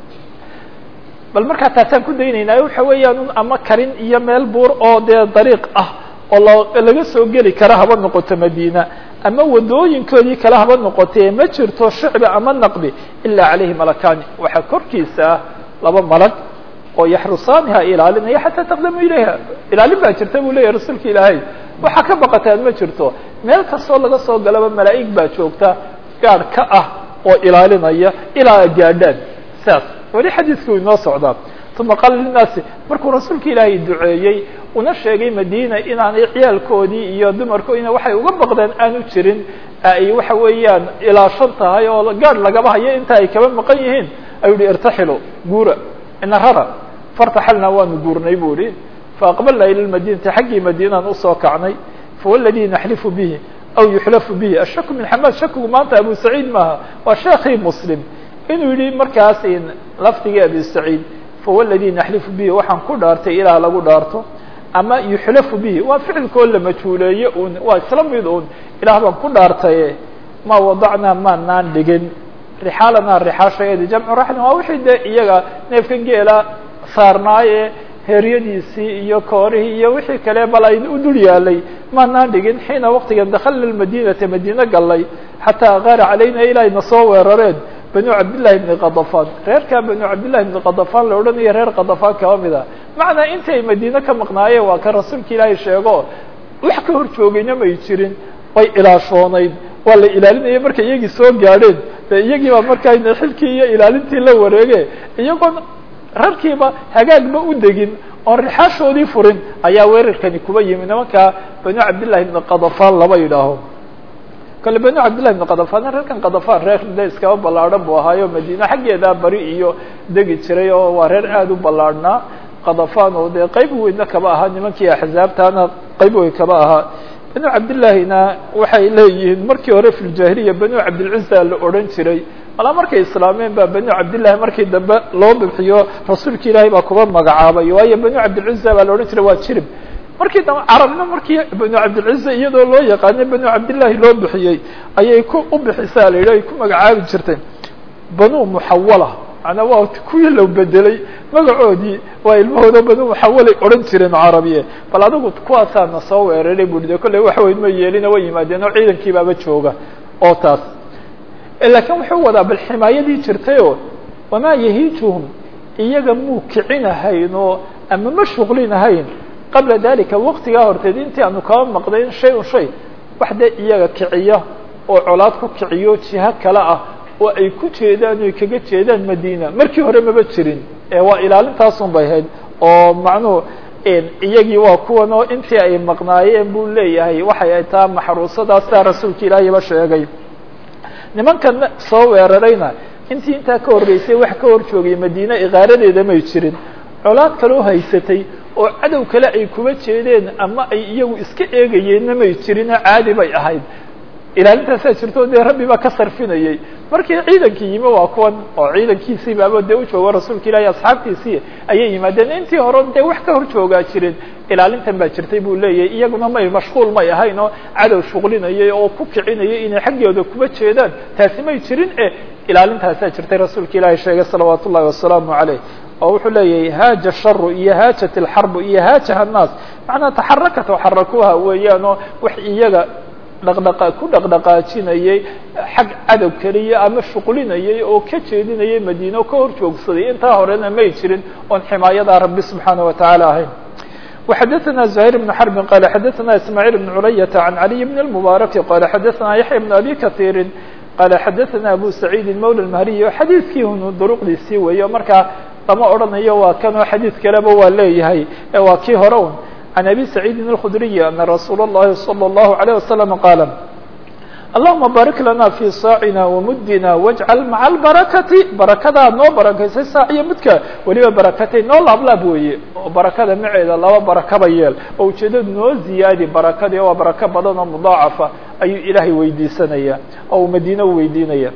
bal markaa taasaan ku daynayna waxa weeyaan ama karin iyo meel buur oo dee dariiq ah oo laga soo geli kara haba noqoto madina ama wadooyinkoodii kale haba noqotee ma jirto shicbi ama naqbi ilaa calayhi malakani waxaa korkiisa ah laba malag oo yaxrusaaniha ilaalinaya xataa taqdamu ilayha ilaalin baa jirta buu leyahy rasuulka ilaahay waxaa ka baqataan ma jirto meel kastoo laga soo galaba malaa'ig baa joogta gaadh ka ah oo ilaalinaya ilaa gaadhaan saas weli xadiiskii u inoo socdaa uma qaala linaasi markuu rasuulka ilaahay duceeyey una sheegay madina inaanay ciyaalkoodii iyo dumarkoodina waxay uga baqdeen aanu jirin ay waxa weeyaan ilaashan tahay oo gaadh lagaba hayo inta ay kaba maqan yihiin ayuu yihi irtaxilu guura ina rara fartaxalna waanu guurnay bu ihi faaqbalna ila lmadinati xaggii madiinaan usoo kacnay fawaladi naxlifu bihi aw yuxlafu bihi ashaku min xamaad shakigu maanta abu saciid maaha waa sheekii muslim inuu yihi markaas lafdigii abi saciid fawaladi naxlifu bihi waxaan ku dhaartay ilaah lagu dhaarto ama yuxlafu bihi waa ficilkoo la majhuuleeye un waa isla mid un ilaah baan ku dhaartaye ma wadacnaa maanaan dhigin rixaalanaa rixaashaeedi jamcu raxlin waa wixii dee iyaga neefkan geela saarnaaye heeryadiisii iyo koorihii iyo wixii kale bal ay u dul yaalay maanaan dhigin xiina waqtigan dakhalna madinata madiine gallay xataa qaara calayna ilaahayna soo weerareen banu cabdillahi bni kadafan reerkaa banu cabdillahi bni kadafan la odhanayo reer kadafan kaba mid a macnaa intay madiine ka maqnaayeen waa kan rasuulka ilaahay sheego wax ka hor joogayna may jirin way ilaashoonayd waa la ilaalinaya markay iyagii soo gaadheen de iyagii baa markaa xilkii iyo ilaalintii la wareege iyagoon rarkiiba hagaagba u degin oon rixaashoodii furin ayaa weerarkani kuba yimi nimankaa banu cabdillahi bni kadafan laba yidhaaho kale banu cabdillahi bni kadafan reerkan kadafan reer de iskaba ballaadhan buu ahaayo madiine xaggeedaa bari iyo degi jiray oo waa reer aada u ballaadhnaa kadafan oo dee qayb weynna kaba ahaa nimankii axzaabtaana qayb weyn kaba ahaa banu cabdillaahina waxay leeyihiin markii hore fi ljaahiliya banu cabdilcuza la odhan jiray malaa markay islaameen baa banu cabdillahi markii dambe loo bixiyo rasuulka ilaahay baa kuba magacaabay waayo banu cabdilcuza baa la odhan jiray waa jirib markii dambe carabna markii banu cabdilcuza iyadoo loo yaqaanay banu cabdillahi loo bixiyey ayay ku u bixisaa la yidhi ay ku magacaabi jirtay banu muxawala manaa waa kuwii la bedelay magacoodii waa ilmahooda banu muxawalay odhan jireen carabiye bal adigu kuwaasaana soo weeraray bui de kolley wax weyn ma yeelina way yimaadeen oo ciidankii baaba jooga oo taas laakiin wuxuu wadaa bal ximaayadii jirtayoo wamaa yahiijuhum iyaga muu kicinahayn oo ama ma shuqlinahayn qabla dalika waktigaa horteed intii aanu kaba maqdayn shay un shay wax dee iyaga kiciya oo colaad ku kiciyo jiho kale ah oo ay ku jeedaan oy kaga jeedaan madina markii hore maba jirin waa ilaalintaasun bay hayd oo macnuhu iyagii waa kuwan oo intii ay maqnaayeen buu leeyahay waxay ay taa maxruusadaasa rasuulka ilaahiyba sheegay nimankan soo weerarayna intii intaa ka horreysay wax ka hor joogay madiine iqaaradeeda may jirin colaad kaloo haysatay oo cadow kale ay kuba jeedeen ama ay iyagu iska eegayeenna may jirinoo caadi bay ahayd ilaalintaasaa jirto dee rabbi baa ka sarfinayay markii ciidankii yimi waa kuwan oo ciidankiisii baaba dee u joogo rasuulka ilahi asxaabtiisii ayay yimaadeen intii hore dee wax ka hor joogaa jirin ilaalintan baa jirtay buu leeyahay iyaguna may mashquul may ahayn oo cadow shuqlinayay oo ku kicinayay inay xaggooda kuba jeedaan taasi may jirin e ilaalintaasaa jirtay rasuulka ilaahi sheegay salawaat ullahi wasalaamu caleyh oo wuxuu leeyahay haaja sharu iyo haajat alxarbu iyo haajaha annaas macnaa taxarakat waxarakuha weeyaan oo wax iyaga dhaqdhaqa ku dhaqdhaqaajinayay xag cadow keliya ama shuqlinayay oo ka jeedinayay madiine oo ka hor joogsaday intaa horena may jirin oon ximaayadaa rabbi subxaana watacaala ahayn وxadثna زهير بن حرب qال xadثna اسماعيل بن عuلية عن علي بن المبارك qال xadثna يحيى بن أbي كثير qال xadثna أbو سعيد mولى المهري xadيiثkii un duruqdiisii weeyo markaa lama odhanayo waa kan oo xadيiث kaleba waa leeyahay waa kii hore un عن أbي سعيد الخdري أن رsuuل اللhi صلى الله عليه وسلم qاaل اللهma bارك لنا في sاacنا وmudina واجعل mعa البaركةi baرakadaa noo barakaysay saac iyo mudka weliba barakatay noo laablaab weeye oo barakada maceeda laba barakaba yeel oo ujeedadu noo ziyaadi barakadii waa barako badan oo مضاacafa ayuu ilaahay weydiisanaya oo uu madine u weydiinaya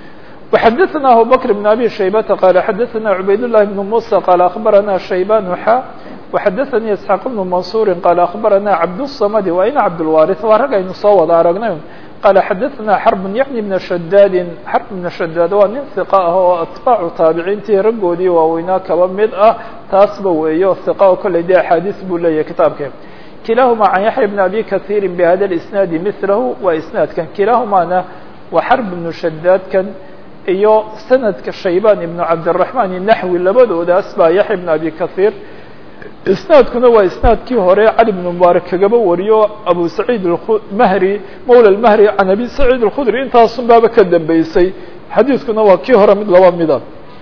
وxadثna abu بكر بن أbي شhaybةa qال xadثna عubayd اللhi بن موسى qال أخبرna شhaybان xا وxadثnي اسحاq بن منصور qال أخبرna cabdالصمد waa ina cabdالوارث waa rag aynu soo wada aragnay qال xadثna xرب yعnي بن شhdاd xرب بن شhdاd waa nin ثiق ah oo atباcu taabiciintii raggoodii waaweynaa kaba mid ah taasba weeyo ثiq oo kolley de axaadiث buu leeyahay kitaabke kilahuma عan yaحيى بن أbي kaثيr بhada الاسناad mثlah waa isنaadkan kilahumana waa xرب بن شhdاadkan iyo sanadka shaybaan ibnu cabdiraxmaan naxwi labadoodaas baa yaxya ibn abi kahiir isnaadkuna waa isnaadkii hore cali bnu mubaarak kagaba wariyo abu saciid mahri mawla mahri can abi saciid alkhudri intaasun baaba ka dambeysay xadiidkuna waa kii hore mid laba mida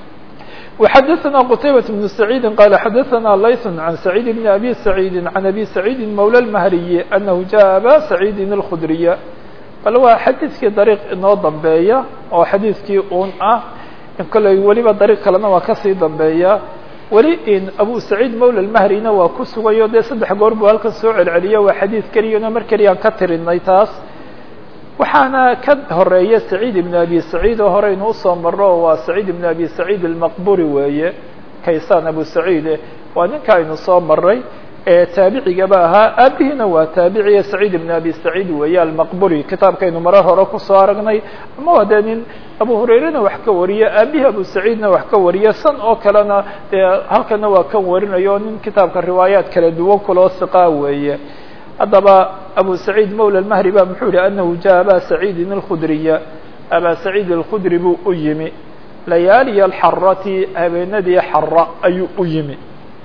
وxadثna qtaybaة بن سacيidi qala xadaثna layث عan سacيid bn abi سacيidi عan abi سacيidi mawlى الmahriyi anahu jaءa aba سacيidi الkhudriya bal waa xadiidkii dariiq inoo dambeeya oo xadiidkii un ah kolley weliba dariiq kalena waa kasii dambeeya weli in abu saciid mawla lmahrina waa ku sugayo dee saddex goor buu halkan soo celceliyo waa xadiid keliyana mar keliyaan ka tirinay taas waxaana ka horeeya saciid ibn abi saciid oo hore inuu usoo maro waa saciid ibn abi saciid almaqburi weeye kaysaan abu saciide waa ninka aynu soo maray taabicigaba ahaa aabihiina waa taabiciya saciid ibn abi saciid weeye almaqburi kitaabkaynu marar hore kusoo aragnay ama waa dee nin abu hurayrena wax ka wariya aabihi abu saciidna wax ka wariya san oo kalena dee halkana waa kan warinayo nin kitaabka riwaayaat kala duwan kuloo siqaa weeye haddaba abu saciid mawla mahri ba muxuu yihi anahu jaءa aba saciidin اlkhudriya aba saciid اlkhudri buu u yimi layaaliya alxarati habeenadii xara ayuu u yimi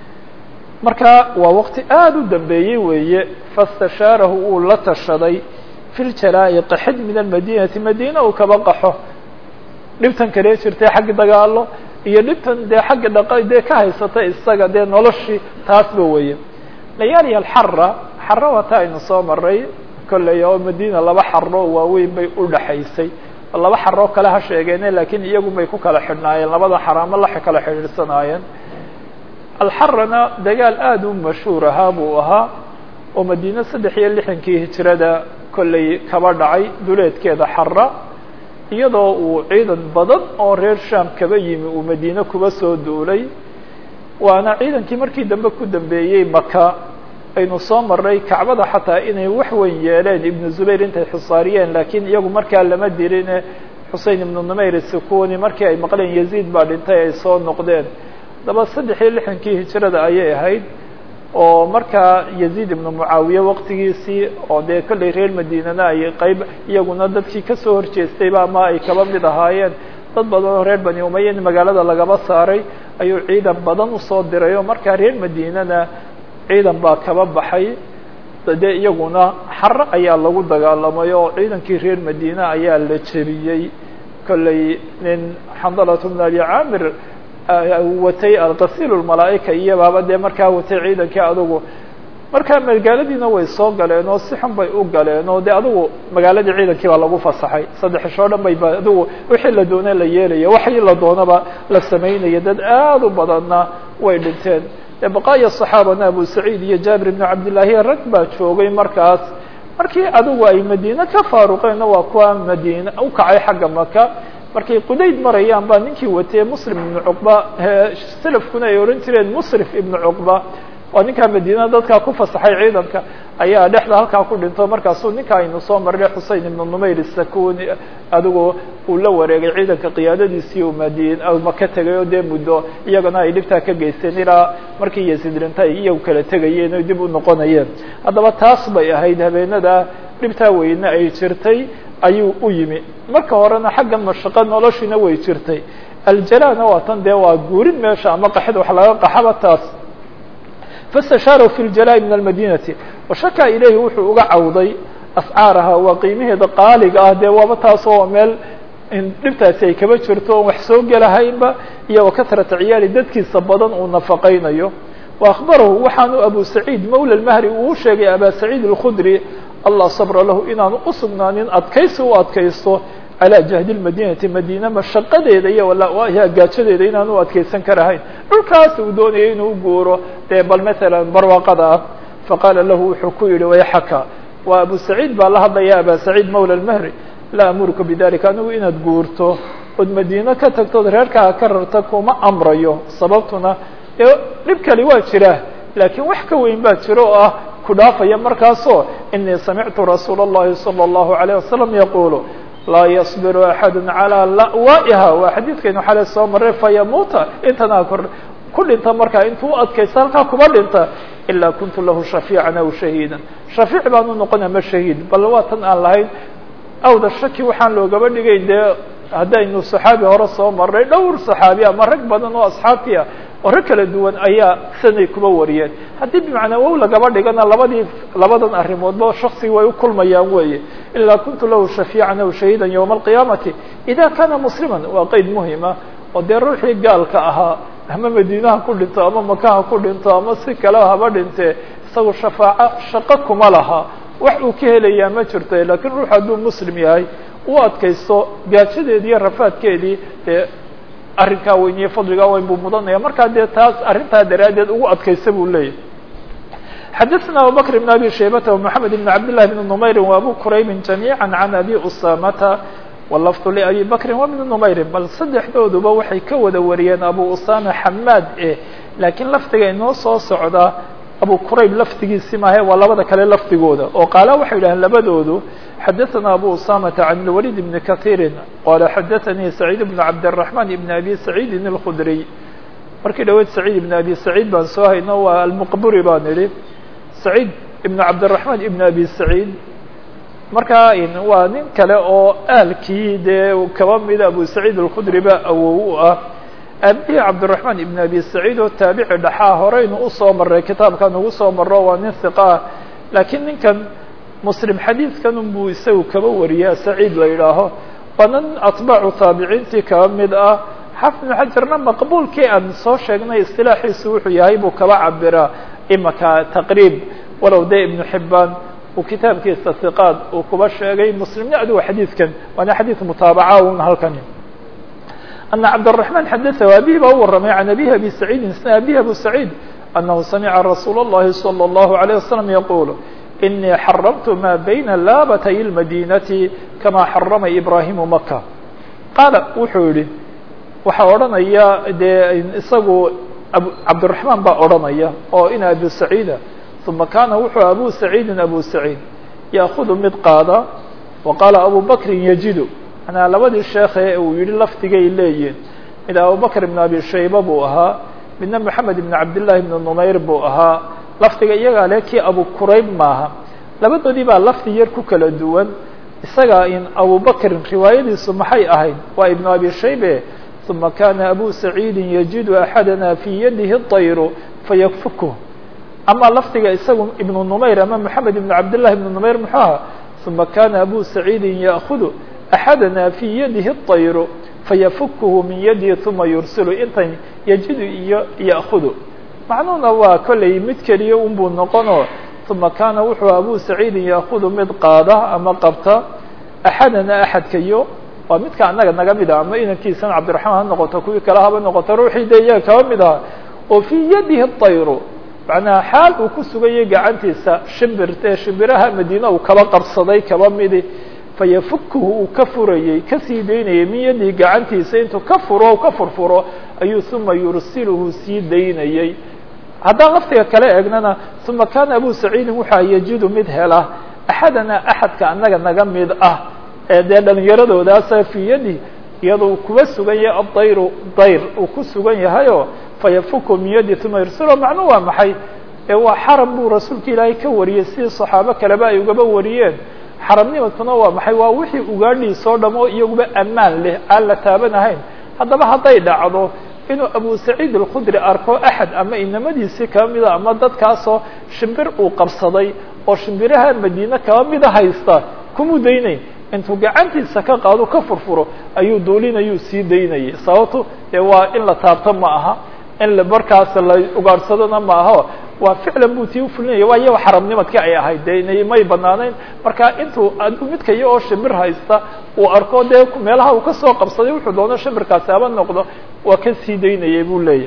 marka waa waqti aada u dambeeyey weeye fastashaarahu uu la tashaday fi ljalaa'i qaxid min almadinati madiina uu kaba qaxo dhibtan kalee jirtay xagga dagaalo iyo dhibtan dee xagga dhaqa dee ka haysatay isaga dee noloshii taasba weeye layaali alxara xara waa ta aynu soo maray kolley oo madiina laba xaro waaweyn bay u dhaxaysay laba xaroo kale ha sheegeene lakiin iyagu bay ku kala xidhnaayeen labada xaraamo la kala xidhiidhsanaayeen alxarana dagaal aada u mashhuur ahaa buu ahaa oo madiine saddex iyo lixankii hijrada kollay kaba dhacay duleedkeeda xara iyadoo uu ciidan badan oo reer sham kaba yimi uu madiine kuba soo duulay waana ciidankii markii dambe ku dambeeyey maka aynu soo maray kacbada xataa inay wax weyn yeeleen ibnu zubayr intay xusaariyeen laakiin iyagu markaa lama dirine xusein ibnu numayr sikuni markii ay maqleen yaziid baa dhintay ay soo noqdeen daba saddex iyo lixankii hijrada ayay ahayd oo markaa yaziid ibnu mucaawiye waqtigiisii oo dee kollay reer madiinana ay qeyb iyaguna dadkii kasoo horjeestayba ama ay kaba mid ahaayeen dad badan oo reer bani umaya in magaalada lagaba saaray ayuu ciidan badan usoo diray oo markaa reer madiinana ciidan baa kaba baxay dee iyaguna xare ayaa lagu dagaalamay oo ciidankii reer madiine ayaa la jebiyey kollay nin xandalat bn abi caamir watay alqasiil lmalaa'ika iyo baaba dee markaa watay ciidankii adugu markaa magaaladiina way soo galeen oo si xun bay u galeen oo de adugu magaaladii ciidankii baa lagu fasaxay saddexishoo dhan bay ba adugu wixii la doona la yeelaya waxii la doonaba la samaynaya dad aad u badanna way dhinteen baqaaya صaxaabana abu saciid iyo jaabir ibn cabdillaahi rag baa joogay markaas markii adigu ay madiine ka faaruqeenna waa kuwa madiine ukacay xagga maka markay qudayd marayaan baa ninkii watee muslim ibnu cuqba selafkuna ay ohan jireen musrif ibnu cuqba waa ninkaa madiina dadkaa ku fasaxay ciidanka ayaa dhexda halkaa ku dhinto markaasuu ninka aynu soo marnay xusein ibnu numayr isakuni adigu uu la wareegay ciidanka qiyaadadiisii u madin maka tegay oo dee muddo iyagana ay dhibtaa ka geysteen ilaa markii yaziid dhinta ay iyagu kala tegayeen o dib u noqonayeen haddaba taas bay ahayd habeenada dhibtaa weyne ay jirtay ayuu u yimi marka horena xagga mashaqo noloshiina way jirtay aljalana waa tan dee waa guurin meesha ama qaxid wax laga qaxaba taas fastashaarahu fi ljalaai min almadinati washaka ilayhi wuxuu uga cawday ascaaraha waa qiimaheeda qaaliga ah dee waaba taasoo meel dhibtaasi ay kaba jirto oon wax soo gelahaynba iyo wakatrata ciyaali dadkiisa badan uu nafaqaynayo wa akhbarahu waxaanu abu saciid mawla lmahri uu sheegay aba saciid alkhudri allah sabra lahu inaanu usugnaanin adkaysi u adkaysto calaa jahdi lmadinati madiina mashaqadeeda iyo gaajadeeda inaan u adkaysan karahayn dhulkaas uu doonayay inuu guuro dee bal maala barwaaqada ah faqaala lahu wuxuu ku yihi wayxaka waa abu saciid baa la hadlaya aba saciid mawla lmahri laa amuruka bidalika anigu inaad guurto ood madiine ka tagtood reerkaa ka rarta kuma amrayo sababtuna dee dhib kali waa jira laakiin wax ka weyn baa jiro oo ah ku dhaafaya markaasoo inii samictu rasuula اllahi salى اllahu عalيه wasalam yaqulu laa yصbiru axadu calىa la'waa'iha waa xadiidkaynu xale soo maray fayamuuta intanaa kor ku dhinta markaa intuu u adkaysta halkaa kuma dhinta ilaa kuntu lahu shafiican aw shahiida shafiic baanu noqon ama shahiid bal waa tan aan lahayn awda shaki waxaan loogaba dhigay dee haddaynu saxaabi hore soo marnay dhowr saxaabi ama rag badan oo asxaabtii ah oo rag kala duwan ayaa sanay kuba wariyeen haddii bimacnaa wow lagaba dhigana labadii labadan arrimoodba shaksiga way u kulmayaan weeye ilaa kuntu lahu shafiican aw shahiidan yowma alqiyaamati ida kana musliman waa qeyd muhima oo dee ruuxii gaalka ahaa ama madiinaha ku dhinto ama makaha ku dhinto ama si kale haba dhintee isagu shafaaco shaqo kuma laha wax uu ka helayaa ma jirto lakiin ruux hadduu muslim yahay u adkaysto gaajadeedii iyo rafaadkeedii dee arrinkaa weyn iyo fadligaa weyn buu mudanaya markaa dee taas arrintaa daraaddeed ugu adkaysta buu leeyahy xadaثna abubakr بn abi shaybata ومحamed بn cabd لlah بn نmayri وabu quraybi جamيعا عan abi usamata wlafظ لabi bakri وبn نmayri bal saddexdooduba waxay ka wada wariyeen abu usama xamaad eh laakiin lafdiga inoo soo socda abu qurayb lafdigiisi maahe waa labada kale lafdigooda oo qaala waxay yidhaheen labadoodu xadaثna abu usamata عan الwalid بn kaثيiri qala xadaثanii سacيid بn cabdالرaحman بn abi سacيidi الkudriy markii dhaweyd سacيid ibn abi سacيid baan soo hayno waa almqburi baan idhi سacيid ibn cabdالرaحman ibn abi سacيid markaa waa nin kale oo aalkii dee kaba mida abu سacيid الkudri ba awow u ah aabihii cabdالرaحman ibn abi سacيid oo taabici dhaxaa horeynu usoo maray kitaabkan ugu soo maro waa nin hiqa ah laakiin ninkan muslim xadiidkan unbuu isagu kaba wariyaa سacيid la yidhaaho waa nin atbaacu taabiciintii kaba mid ah xafid ibn xajarna maqbuulkii aan soo sheegnay istilaaxiisu wuxuu yahay buu kaba cabiraa imaka taqriib walow de ibnu xibaan uu kitaabkiisa hiqaad uu kuba sheegay muslimna adigu xadiidkan waana xadiid mutaabaca un halkani ana cabdالرaحman xadaثahu abihi baa u waramay can abihi abi saciidin isna abihi abu saciid أنه سمع رsuuل اللhi صلى الله عليه وسلم يقول إني حرمت ما بين laabatي المدينة كما حرمa إبراهيم مكة qaaل wuxuu yihi waxa odhanaya dee isagu cabدالرحمن baa odhanaya oo in أبي سعيida ثuma kana wuxuu أbو سعيidi أbو سعيد يأخذ mid qaada وqاaل أبو بكri يجid manaa labadii sheekhe uu yihi lafdigay leeyihin mid abubكر بن أبي شhayبة buu ahaa midna محamed بن cabdاللahi بن نmayr buu ahaa lafdiga iyagaa le kii abu qurayb maaha labadoodii baa lafdi yar ku kala duwan isaga in abubakrin riwaayadiisu maxay ahayd waa iبن abi shaybe ثuma kana abu سacيidi yجid أxadana fي yadihi الطayr fayfukh ama lafdiga isagu iبن نmayr ama محamed بن cabdاللahi بن نmayr muxuu aha ثuma kana abu سacيidi yأخd أxadana fي yadihi الطayr fayfukhu min yadihi ثuma yursilu intan yajidu iyo yأkudu macnuhuna waa kollay mid keliya un buu noqonoo ثuma kana wuxuu abu saciidin yأkudu mid qaada ama qabta axadana axadkayo waa midka anaga naga mid ah ama inankiisana cabdiرaحmaan ha noqoto kuwii kale haba noqoto ruuxii de iyaga kaba mid aha oo fii yadihi الطayru macnaha xaal uu ku sugayay gacantiisa shimbirte shimbiraha madiina uu kaba qabsaday kaba midi fayafukhu uu ka furayey kasii daynayay min yadihi gacantiisa intuu ka furo ka furfuro ayuu uma yursiluhu sii daynayey haddaan laftiga kale eegnana uma kana abu saciidin waxaa yajidu mid hela axadana axadka anaga naga mid ah ee dee dhalinyaradoodaasa fii yadi iyadoo kuba sugan yahay adayru dayr uu ku sugan yahayo fayafuku min yadi uma yursiluhu macnu waa maxay ee waa xaram buu rasuulka ilaahay ka wariyey sidii saxaabo kaleba ay ugaba wariyeen xaramnimadkuna waa maxay waa wixii ugaadhiisoo dhamo iyaguba ammaan leh aan la taabanahayn haddaba hadday dhacdo inuu abu saciid alkhudri arko axad ama inamadiisii kaba mida ama dadkaasoo shimbir uu qabsaday oo shimbiraha madiine kaba mida haysta kumuu daynayn intuu gacantiisa ka qaado ka furfuro ayuu duulinayuu sii daynayay sababto dee waa in la taabto ma aha in la markaas la ugaadhsadona ma aho waa ficlan buu tii ufulinaya waa iyago xaramnimadkii ay ahayd de may banaanayn marka intuu midka iyo oo shimbir haysta uu arko dee meelaha uu kasoo qabsaday wuxuu doono shimbirkaasi haba noqdo waa ka sii daynayay buu leeyahy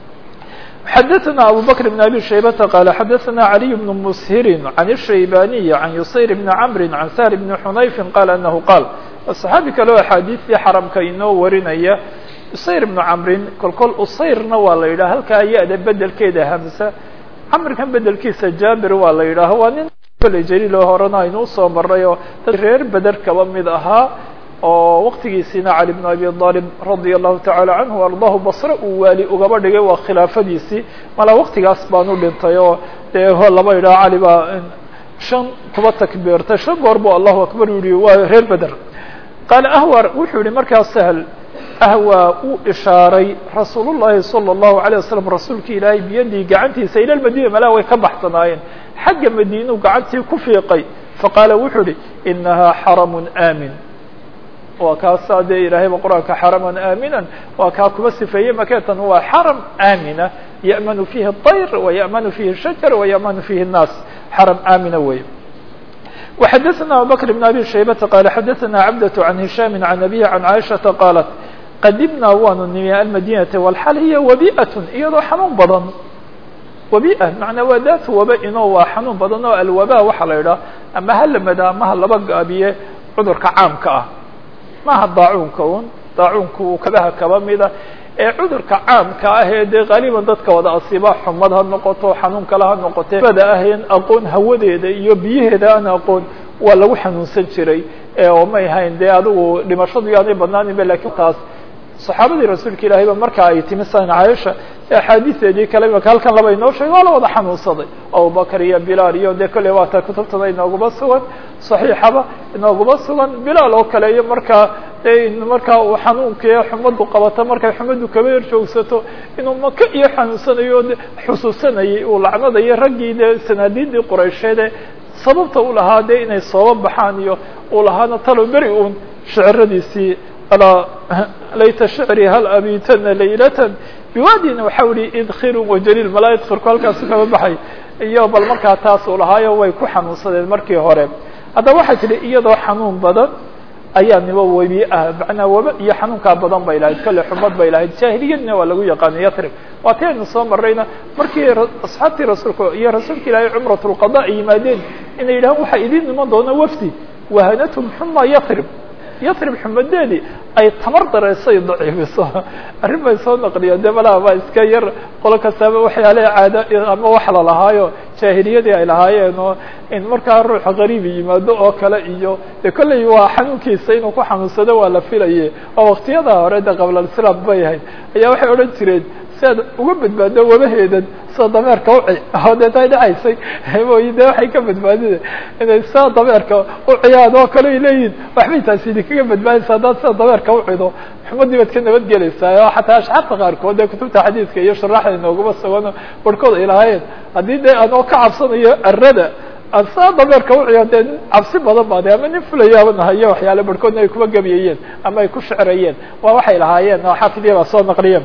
xadaثna abu bكر بن abي شhaybةa qال xadaثna عalي بن mshiri عan الشhaybaniي عan yusayr بn cmri عan sahr بn xunayfi qal anahu qaal صaxaabi kale oo axaadiistii xaramka inoo warinaya usayr بnu camrin kol kol usayrna waa la yidhaha halkaa ya-da bedelkeeda hamsa camrikan bedelkiisa jaabir waa la yidhaaha waa nin kole jaliil oo horena aynu usoo maray oo dad reer beder kaba mid ahaa oo waqtigiisiina cali bn abi aalib radia allahu tacaala canhu ardaahu basre uu waali ugaba dhigay waa khilaafadiisii malaa waqtigaas baanu dhintay oo dee laba yidhaha cali baa shan kuba takbiirtay shan goor bu allahu akbar yihi waa reer beder qaala ahwar wuxuu yihi markaa sahl ahwaa uu ishaaray rasuul llahi salى الlahu عalيه waslm rasuulki ilaahay biyadii gacantiisa ila madina malaa way ka baxsanaayeen xagga madiinuu gacantii ku fiiqay faqaala wuxuu ihi inahaa xaramu aamin waa kaasaa dee ilaahayba qur-aanka xaraman aaminan waa kaa kuba sifeeyey maketan waa xaram aamina ya'manu fiihi الطayr وaya'manu fiihi الshajar وaya'manu fiihi الnaas xaram aamina wey وxadثna abubكر بن abي شhaybةa qال xadثna cabdة عan هisham عan أbيه عan caiشhaةa qاalat qadimnaa waanu nimi almadinata walxal hiya wabi'at iyadoo xanuun badan wabi'a macnaa waa daat waba inoo waa xanuun badan oo alwaba waxaa la idhaha ama halamada ama ha laba gaabiye cudurka caamka ah maaha daacuunka un daacuunka uu kabaha kaba mida ee cudurka caamka ah ee dee qaaliban dadka wada asiiba xumad ha noqoto xanuun kale ha noqote bada aheen aqoon hawadeeda iyo biyaheeda aan aqoon waa lagu xanuunsan jiray oo may hayn dee adigu dhimashadu yaanay badnaaninba lakin taas saxaabadii rasuulka ilaahay ba marka ay timi san caaisha axaadiisteedii kale imaka halkan laba inoo sheegay waa la wada xanuunsaday abubakar iyo bilaal iyo dee kolley waata kutubtada inooguma sugan saxiixaba inooguma sugan bilaal oo kale iyo markaa de markaa uu xanuunkii xumadu qabato markay xumadu kaba yar joogsato inuu maka iyo xanuunsanayo de xusuusanayay uu lacnadayo raggii dee sanaadiidii quraysheede sababta u lahaa de inay sooba baxaan iyo uu lahaana talo beri uun shiciradiisii alaa layta shicri hal abitana laylatan biwaadina waxau ihi idkhirun wajaliil malaa idkhirku halkaasu kaba baxay iyo bal markaa taas uu lahaayo way ku xanuunsadeen markii hore haddaba waxay tidhi iyadoo xanuun badan ayaa nibo webi ah macnaa waba iyo xanuunkaa badan bay lahayd kolle xumad bay lahayd jaahiliyadna waa lagu yaqaanay yatrib waa ti aynu soo marrayna markii asxaabtii rasuulka iyo rasuulka ilaahay cumratulqada ay yimaadeen inay yidhahaan waxaa idiin iman doona wafdi wahanatum xuma yatrib yatrib xumadeedii ay tamar dareysay daciifiso arrin bay soo naqliyeen de malaha baa iska yar qolo kastaaba waxyaale caado ama wax lalahaayo jaahiliyadii ay lahaayeen oo in markaa ruuxa qariibi yimaado oo kale iyo de kolley waa xanuunkiisa inuu ku xanuunsado waa la filaye oo waktiyada hore de qablalislaam bay ahayd ayaa waxay odhan jireen si aad uga badbaado wabaheedan sida dameerka uci oo dee tay dhacaysay mooyi de waxay ka badbaadida inay sida dameerka uciyaan oo kale ay leeyihin waxbay taasi idinkaga badbaadaysa haddaad sida dameerka ucido xumadii baad ka nabadgelaysaa oo xataa ashxaabta qaarkood ee kutubta xadiidka iyo shuraaxda inooguma sugano barhkood ay lahaayeen haddii dee anoo ka cabsanayo arada aan saa dameerka uciyo dee cabsi badan baa de ama nin fulayaaba nahayo waxyaale barhkoodna ay kuba gebiyayeen ama ay ku shecrayeen waa waxay lahaayeen oo xaafidya baa soo naqliyeen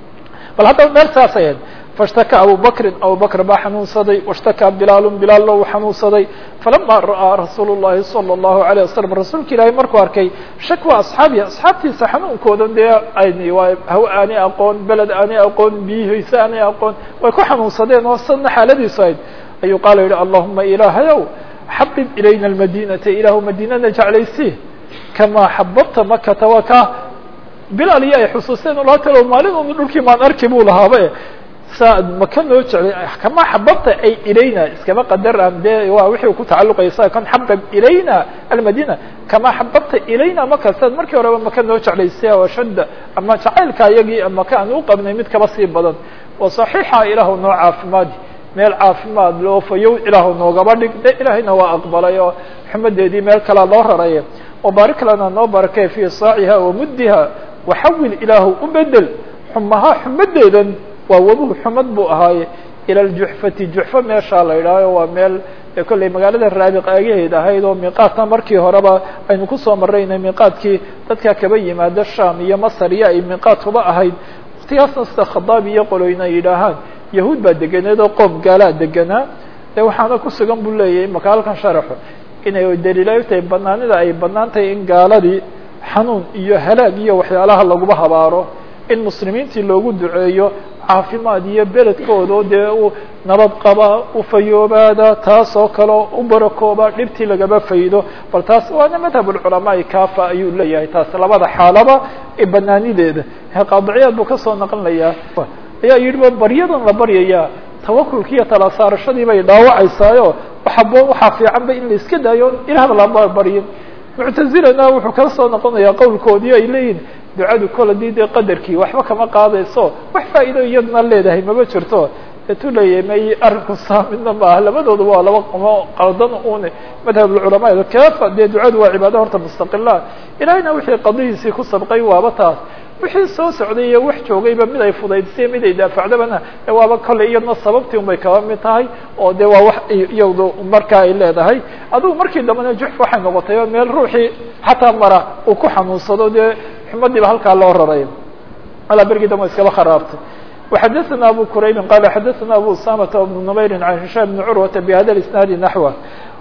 bal haddaba meel saasay ahayd faاshtaka abu bakrin abu bakr baa xanuunsaday wاshtakaa bilaalu bilaallo uu xanuunsaday falama ra'aa rasuul الlahi salى الlahu عalيه wasalam rasuulka ilaahay markuu arkay shakwa asxaabihi asxaabtiisa xanuunkoodan dee ayni waa haw aanay aqoon beled aanay aqoon biyihiisa aanay aqoon way ku xanuunsadeen oo sadna xaaladiisu ahayd ayuu qaala yihi allahuma ilaahayow xabib ilayna اmadinata ilaahu madiinana jeclaysii kamaa xababta makata waa ka bilaal iyo ay xusuusteen laa talo maalin un dhulkii maan arki buu lahaaba saa maka noo jeclay kama xababta ay ilayna iskama qadar aan dee waa wixii ku tacalluqaysa kan xabab ilayna almadina kama xababta ilayna maka saad markii horeba maka noo jeclaysay oo shadda ama jacaylka iyagii maka aan u qabnay mid kaba sii badan oo saxiixa ilaahu noo caafimaadi meel caafimaad loo fayow ilaahu noogaba dhig de ilaahayna waa aqbalay oo xumadeedii meel kalea loo raraya wabaarik lana noo barakay fii saaciha wa muddiha waxawil ilaahu u bedel xumaha xumadeedan waa wabuhu xumad buu ahaaye ila ljuxfati juxfa meeshaa la idhaaho waa meel kolley magaalada raabiq aagaheed ahayd oo miiqaatna markii horeba aynu kusoo marraynay miiqaadkii dadka kaba yimaado sham iyo masar iyo ay miiqaad kuba ahayd waktigaasna sida khadaab iyo qoloyna ay yidhaahaan yahuud baa deganeed oo qoom gaalaa deganaa de waxaana ku sugan buu leeyahay maka halkan sharaxo inay daliilay tahay banaanida ay banaan tahay in gaaladii xanuun iyo halaag iyo waxyaalaha laguba habaaro in muslimiintii loogu duceeyo caafimaad iyo beledkooda oo dee u nabad qaba u fayoobaada taas oo kaleo u barakooba dhibtii lagaba faydo bal taas waana madhab ulculamaai kafa ayuu leeyahay taas labada xaalaba ee banaanideeda qaadiciyaad buu kasoo naqlinayaa ayaa yidhi baryadan la baryayaa tawakulki iyo tala saarashadii bay dhaawacaysaayo waxabo waxaa fiicanba in la iska daayo ilaahba lama baryin muctazilana wuxuu kala soo noqonayaa qowlkoodii ay leeyihin ducadu kol hadii dee qadarkii waxba kama qaadayso wax faa'iido iyadna leedahay mama jirto etu leeyahay may arrinku saa midna maaha labadooda waa laba qmo qaldan une madhabulculamaada kafa dee ducadu waa cibaado horta mustaqila ilahayna wixii qadihiisii ku sabqay waaba taas wixii soo socday iyo wax joogayba mid ay fudaydsiya mid ay daafacdabana waaba kolley iyadna sababtii un bay kaba mid tahay oo de waa wax iyadu markaa ay leedahay adugu markii dambena juxf waxay noqotay oo meel ruuxii xataa mara uu ku xanuunsado dee xumadiiba halkaa loo raray alaa bergii dambe iskaba kharaabtay وxadثna abu quraybi qala xadaثna abu usamata بن نmayri عan hishaam بn curwata bhada isnaadi naxwa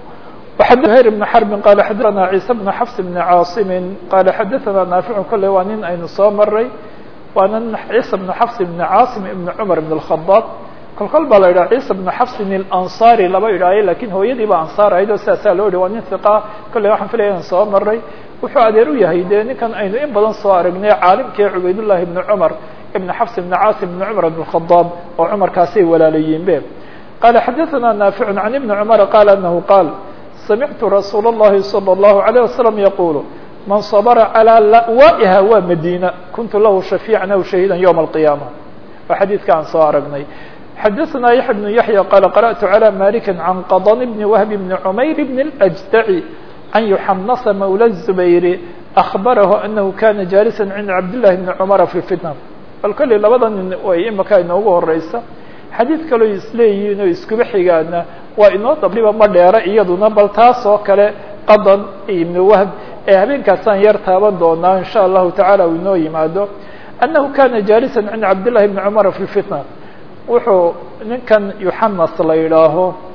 وxadhayr بن xrbi qala xadaثna ciise بن xafs بn caaصimi qala xadaثna naaficu kole waa nin aynu soo maray waana ciise بن xafs بn caasim ibn cmar بn الخaطاab kol kol baa la yidhaha ciise بن xafsin الأnصari laba idhaayo lakin hooyadii ba ansaar ahayd oo sidaasaa loo yihi waa nin hiqa kolley waxaan filaya in soo maray wuxuu adeer u yahay dee ninkan aynu in badan soo aragnay caalimkii cubaydullahi ibn cumar ibn xafs ibn caasim ibn cumar ibn khadaab oo cumarkaasay walaalayiin be qala xadaثna naafic can ibni cumara qala anahu qaal samictu rasuul اllahi salى اllahu عalيه wasalam yaqulu man sabra calى la'waa'iha waa madiina kuntu lahu shafiican aw shahiida ywma alqiyaama waa xadiidka aan soo aragnay xadaثna yaxya bnu yaحya qala qarأtu calى maliki can qadn bni wahb bni cumayr bn اlأjdaci can yuxanasa mawla الzubayri أخbarahu anahu kana jalisa cinda cabdillahi bni cumara fi fitna bal kolley labada nin way imaka inoogu horeysa xadiid kaloo isleeyihiin oo iskuba xigaana waa inoo dabliba ma dheera iyaduna bal taas oo kale qadan ibn wahb ee habeenkaasaan yar taaban doonaa in sha allahu tacala uu inoo yimaado annahu kana jaalisa cinda cabdillahi bni cumara fi fitna wuxuu ninkan yuxanas la yidhaaho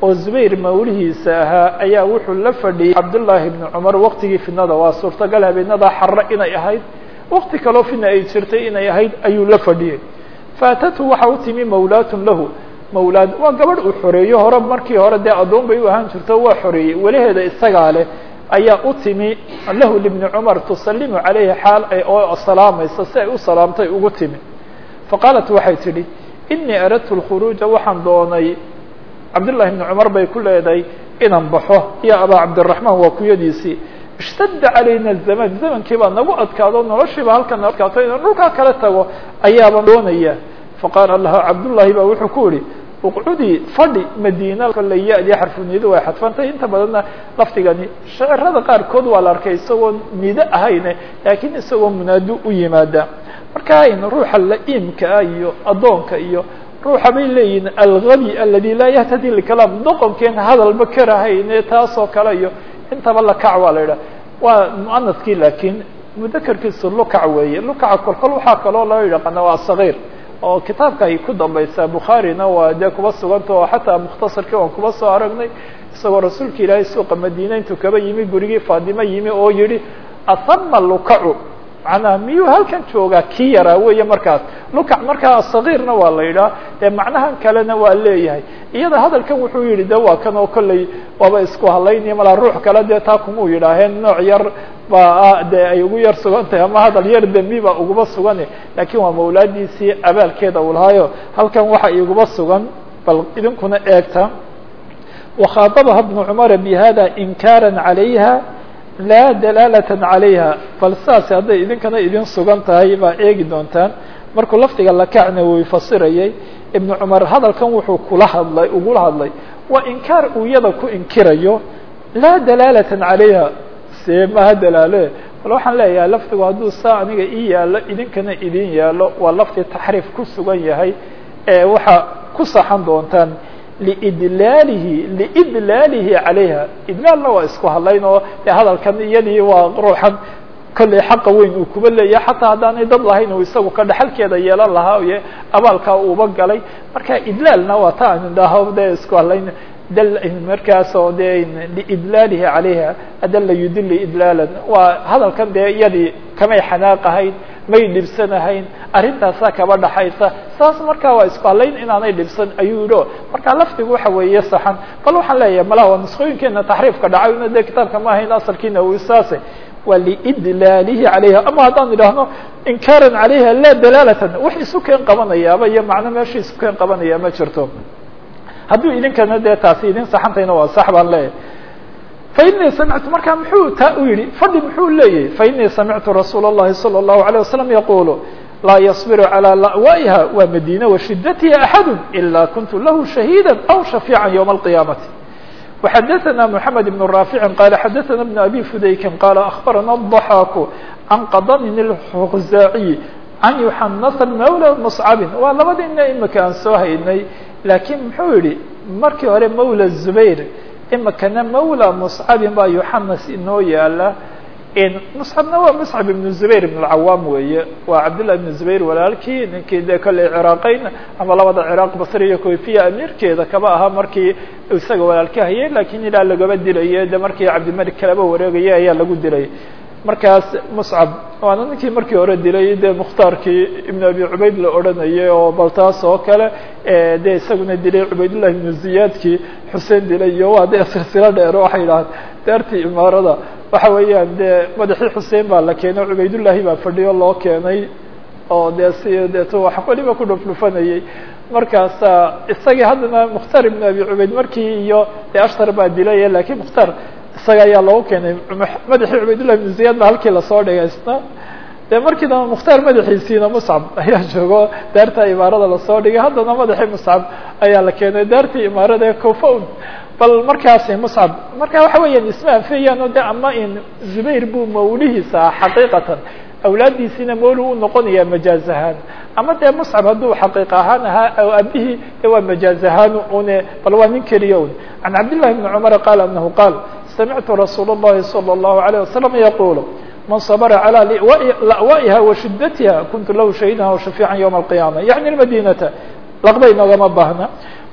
oo zubayr mawlihiisa ahaa ayaa wuxuu la fadhiyey cabdullaahi bni cumar waqtigii fidnada waa suurtagal habeenada xarre inay ahayd waqti kaloo fidna ay jirtay inay ahayd ayuu la fadhiyey faatatu waxa u timi mawlaatun lahu mawlaad waa gabadh uu xoreeyo hore markii hore dee addoon bay u ahaan jirto waa xoreeyey welaheeda isagaa leh ayaa u timi lahu libni cumar tusalimu calayhi xaal ay oo salaamaysa si ay u salaamtay ugu timi faqaalat waxay tidhi inii aradtu lkhuruuja waxaan doonay cabdullahi bni cumar bay ku leedahay inaan baxo iyo abaa cabdiraxmaan waa kuyadiisii ishtadda calayna zaman zamankii baa nagu adkaado noloshiiba halkan na adkaato inaan dhulkaa kala tago ayaabaan doonaya faqaala laha cabdullaahi baa wuxuu ku yihi uqcudii fadhi madiina kolley ya-dii xarfuniyadu way xadfantay inta badanna lafdigani shacirada qaarkood waa la arkay isagoo nido ahayne laakiin isagoo munaado u yimaada marka in ruuxa la-iimka ah iyo addoonka iyo ruuxa bay leeyihin algabi aladi laa yahtadi likalaam doqonkeen hadalba karahayne taasoo kale iyo intaba lakac waa la yidhaha waa muanaskii laakiin mudakarkiisu lukac weeye lukaca kolkol waxaa kaloo loo yaqaana waa sagiir oo kitaabka ay ku dambaysaa bukhaarina waa dee kuba suganta oo xataa mukhtasarkii waan kuba soo aragnay isagoo rasuulka ilaahay suuqa madiina intuu kaba yimi gurigii faadimo yimi oo yihi ahama lukacu macnaha miyuu halkan joogaa kii yaraa weeye markaas lukac markaa sagiirna waa la yidhaha dee macnahan kalena waa leeyahay iyada hadalkan wuxuu yihi de waa kan oo kolley waaba isku hadlaynaya malaa ruux kale dee taa kumuu yidhaaheen nooc yar baa dee ay ugu yar sugan tahay ama hadal yar dembi baa uguba sugane laakiin waa mawlaadiisii abaalkeeda uu lahaayo halkan waxa iguba sugan bal idinkuna eegta wakhaadabaha bnu cumara bihada inkaara calayha laa dalaalata calayha bal saas hadday idinkana idin sugan tahay baa eegi doontaan markuu lafdiga lakacna way fasirayay ibnu cumar hadalkan wuxuu kula hadlay ugula hadlay waa inkaar uu iyada ku inkirayo laa dalaalata calayha see maha dalaale bal waxaan leeyahay lafdigu hadduu saa aniga ii yaalo idinkana idin yaalo waa lafdi taxriif ku sugan yahay ee waxaa ku saxan doontaan liidlaalihi liidlaalihi calayha idlaalna waa isku hadlayn oo de hadalkan iyadii waa ruuxan kolley xaqa weyn uu kuba leeyahay xataa haddaanay dad lahayn uu isagu ka dhexalkeeda yeelan lahaa iyo abaalkaa uuba galay marka idlaalna waa ta aan idhaaho de isku hadlayn dal markaas oo de liidlaalihi calayha adala yudili idlaalan waa hadalkan dee iyadii kamay xanaaqahayn may dhibsanahayn arrintaasaa kaba dhaxaysa saas markaa waa isku hadlayn inaanay dhibsan ayuu yidhi o marka lafdigu waxa weeye saxan bal waxaan leeyahay malaha waa nusqooyinkeena taxriifka dhacayna dee kitaabka ma ahayn asalkiina uu saase waa liidlaalihi calayha ama haddaan idhaahno inkaaran calayha laa dalaalatan wax isu keen qabanayaaba iyo macno meesha isu keen qabanaya ma jirto hadduu idinkana dee taasi idin saxantayna waa sax baan leeyahay fainii samictu markaa muxuu taa u yihi fadhi muxuu leeyahay fainii samictu rasuula الlahi salى الlahu عalيه wasalam yaqulu laa yصbiru calى la'waiha waa madina washidatiha axadu ila kuntu lahu shahiida aw shafiica ywma اlqiyaamati وxadثna mحamed بن raafici qala xadaثna بn abi fudaykin qala aخbarana الضaxaaku can qadamin الkhuzaaciy can yuxanasa mawla mصcabin waa labadiina imika aan soo haynay laakiin muxuu yihi markii hore mawla zubayr imikana mawla muscabin baa yuxanas inoo yaala muscabna waa muscab ibnu zubayr ibn اlcawaam weeye waa cabdillah ibn zubayr walaalkii ninkii dee kolley ciraaqeyn ama labada ciraaq basri iyo kofiya amiirkeeda kaba ahaa markii isaga walaalka hayay lakiin ilaa lagaba dilaye de markii cabdimalik kalaba wareegaya ayaa lagu dilay markaas muscab waana ninkii markii hore dilay de mukhtaarkii ibn abi cubayd la odhanayay oo bal taas oo kale de isaguna dilay cubaydullah ibnu ziyaadkii xuseen dilay iyo waa de silsilo dheer waxay yidhahaan daartii imaarada waxa weeyaan de madaxii xuseen baa la keenay cubaydullahi baa fadhiyo loo keenay oo de si deeto wax weliba ku dhufdhufanayay markaasa isagii haddana mukhtaar ibn abi cubayd markii iyo de ashtar baa dilay lakiin mukhtaar isaga ayaa loogu keenay madaxii cubaydullah ibnu ziyaad ba halkii lasoo dhigay isna de markii damba mukhtaar madaxiisiina muscab ayaa joogo daarta imaarada lasoo dhigay haddana madaxii muscab ayaa la keenay daartii imaarada ee cofown bal markaasi muscab marka waxa weeyaan isma anfiyaan o de ama in zubayr buu mawlihiisa ah xaqiiqatan awlaaddiisiina mawli u noqonaya majaaz ahaan ama dee muscab hadduu xaqiiq ahaan ahaa abihii de waa majaaz ahaan une bal waa nin keliya un can cabdillahi bni cumar qaal anahu qaal samictu rasuul الlahi salى الlahu عalيه wasalam yaqulu man sabra calى la'waiha washidatiha kuntu lahu shahidaha وshafiica ywma الqiyama yaعni madinata laqba inoogama baahna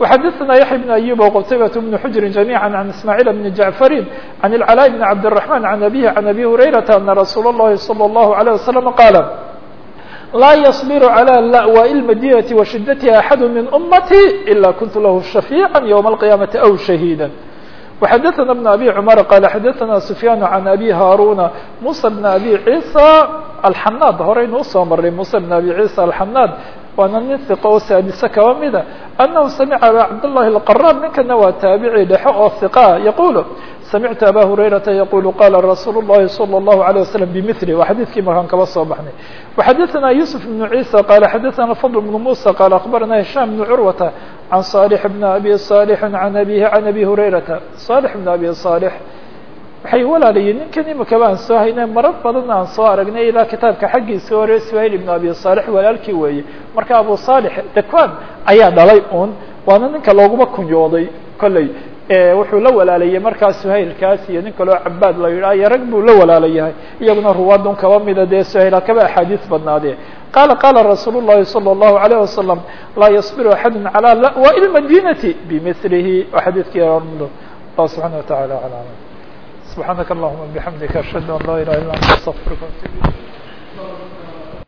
وxadثna yaحya بن أyub وqtaybaة بن xujri جamيعا عan ismاعيل بن جعفri عan العلاء بن عبد الرحمن عan أbيه عan أbي هurayرaةa أنa رasuul الlahi صلى الله عليه وسلم qاaل laa yصbr عlى lأwاء الmadينة وشhiدتha أحad min أmtي إlا kunt lah شhafيعا yوم القيامaةi أو شhahيدا وxadثna بن أbي cمر qال xadثna سفyاn عan أbي هاrوna موسى بن أbي عيسى الxناd horaynu usoo maray موسى بن أbي عيسى الxناd waana nin ثiqo oo saadise kaba mida أنه samca abا cabdاللahi الqراb ninkana waa taabici dhexe oo ثiقa yqul samictu abا هurayرaةa yqul qala rasuul الlahi صلى الlaه عليه وسلم بmثله waa xadيثkii markaan kaba soo baxnay وxadثna يوسف بن عيسى qال xadثna فضل بن موسى qال أخبرna هiشام بن عروة عن صالح بن أbي صالح عن أbيه عن أbي هurayرaةa صالح بن أbي صالح waxay walaalayiin ninkan imikaba aan soo haynay marar badan aan soo aragnay ilaa kitaabka xaggiisa hore سhayl بن أbي صالح walaalkii weeye marka abu صالح dakwan ayaa dhalay un waana ninka looguma kunyooday kolley wuxuu la walaalayay markaa سhaylkaas iyo nin kaloo cabaad la yidhah iyo rag buu la walaalayahay iyaguna ruwaadun kaba mida dee سhayl kaba axaadiis badnaadee qala qala rasuul الlahi صلى الlaهu عalيه وasلم laa yصbir أحad عalى lأwاء الmadinaةi bmثlihi waa xadiidkii allah subحanaه وataعalى عlى سبحانك اللهم وبحمدك أشهد أن لا إله إلا أنت أستغفرك وأتوب إليك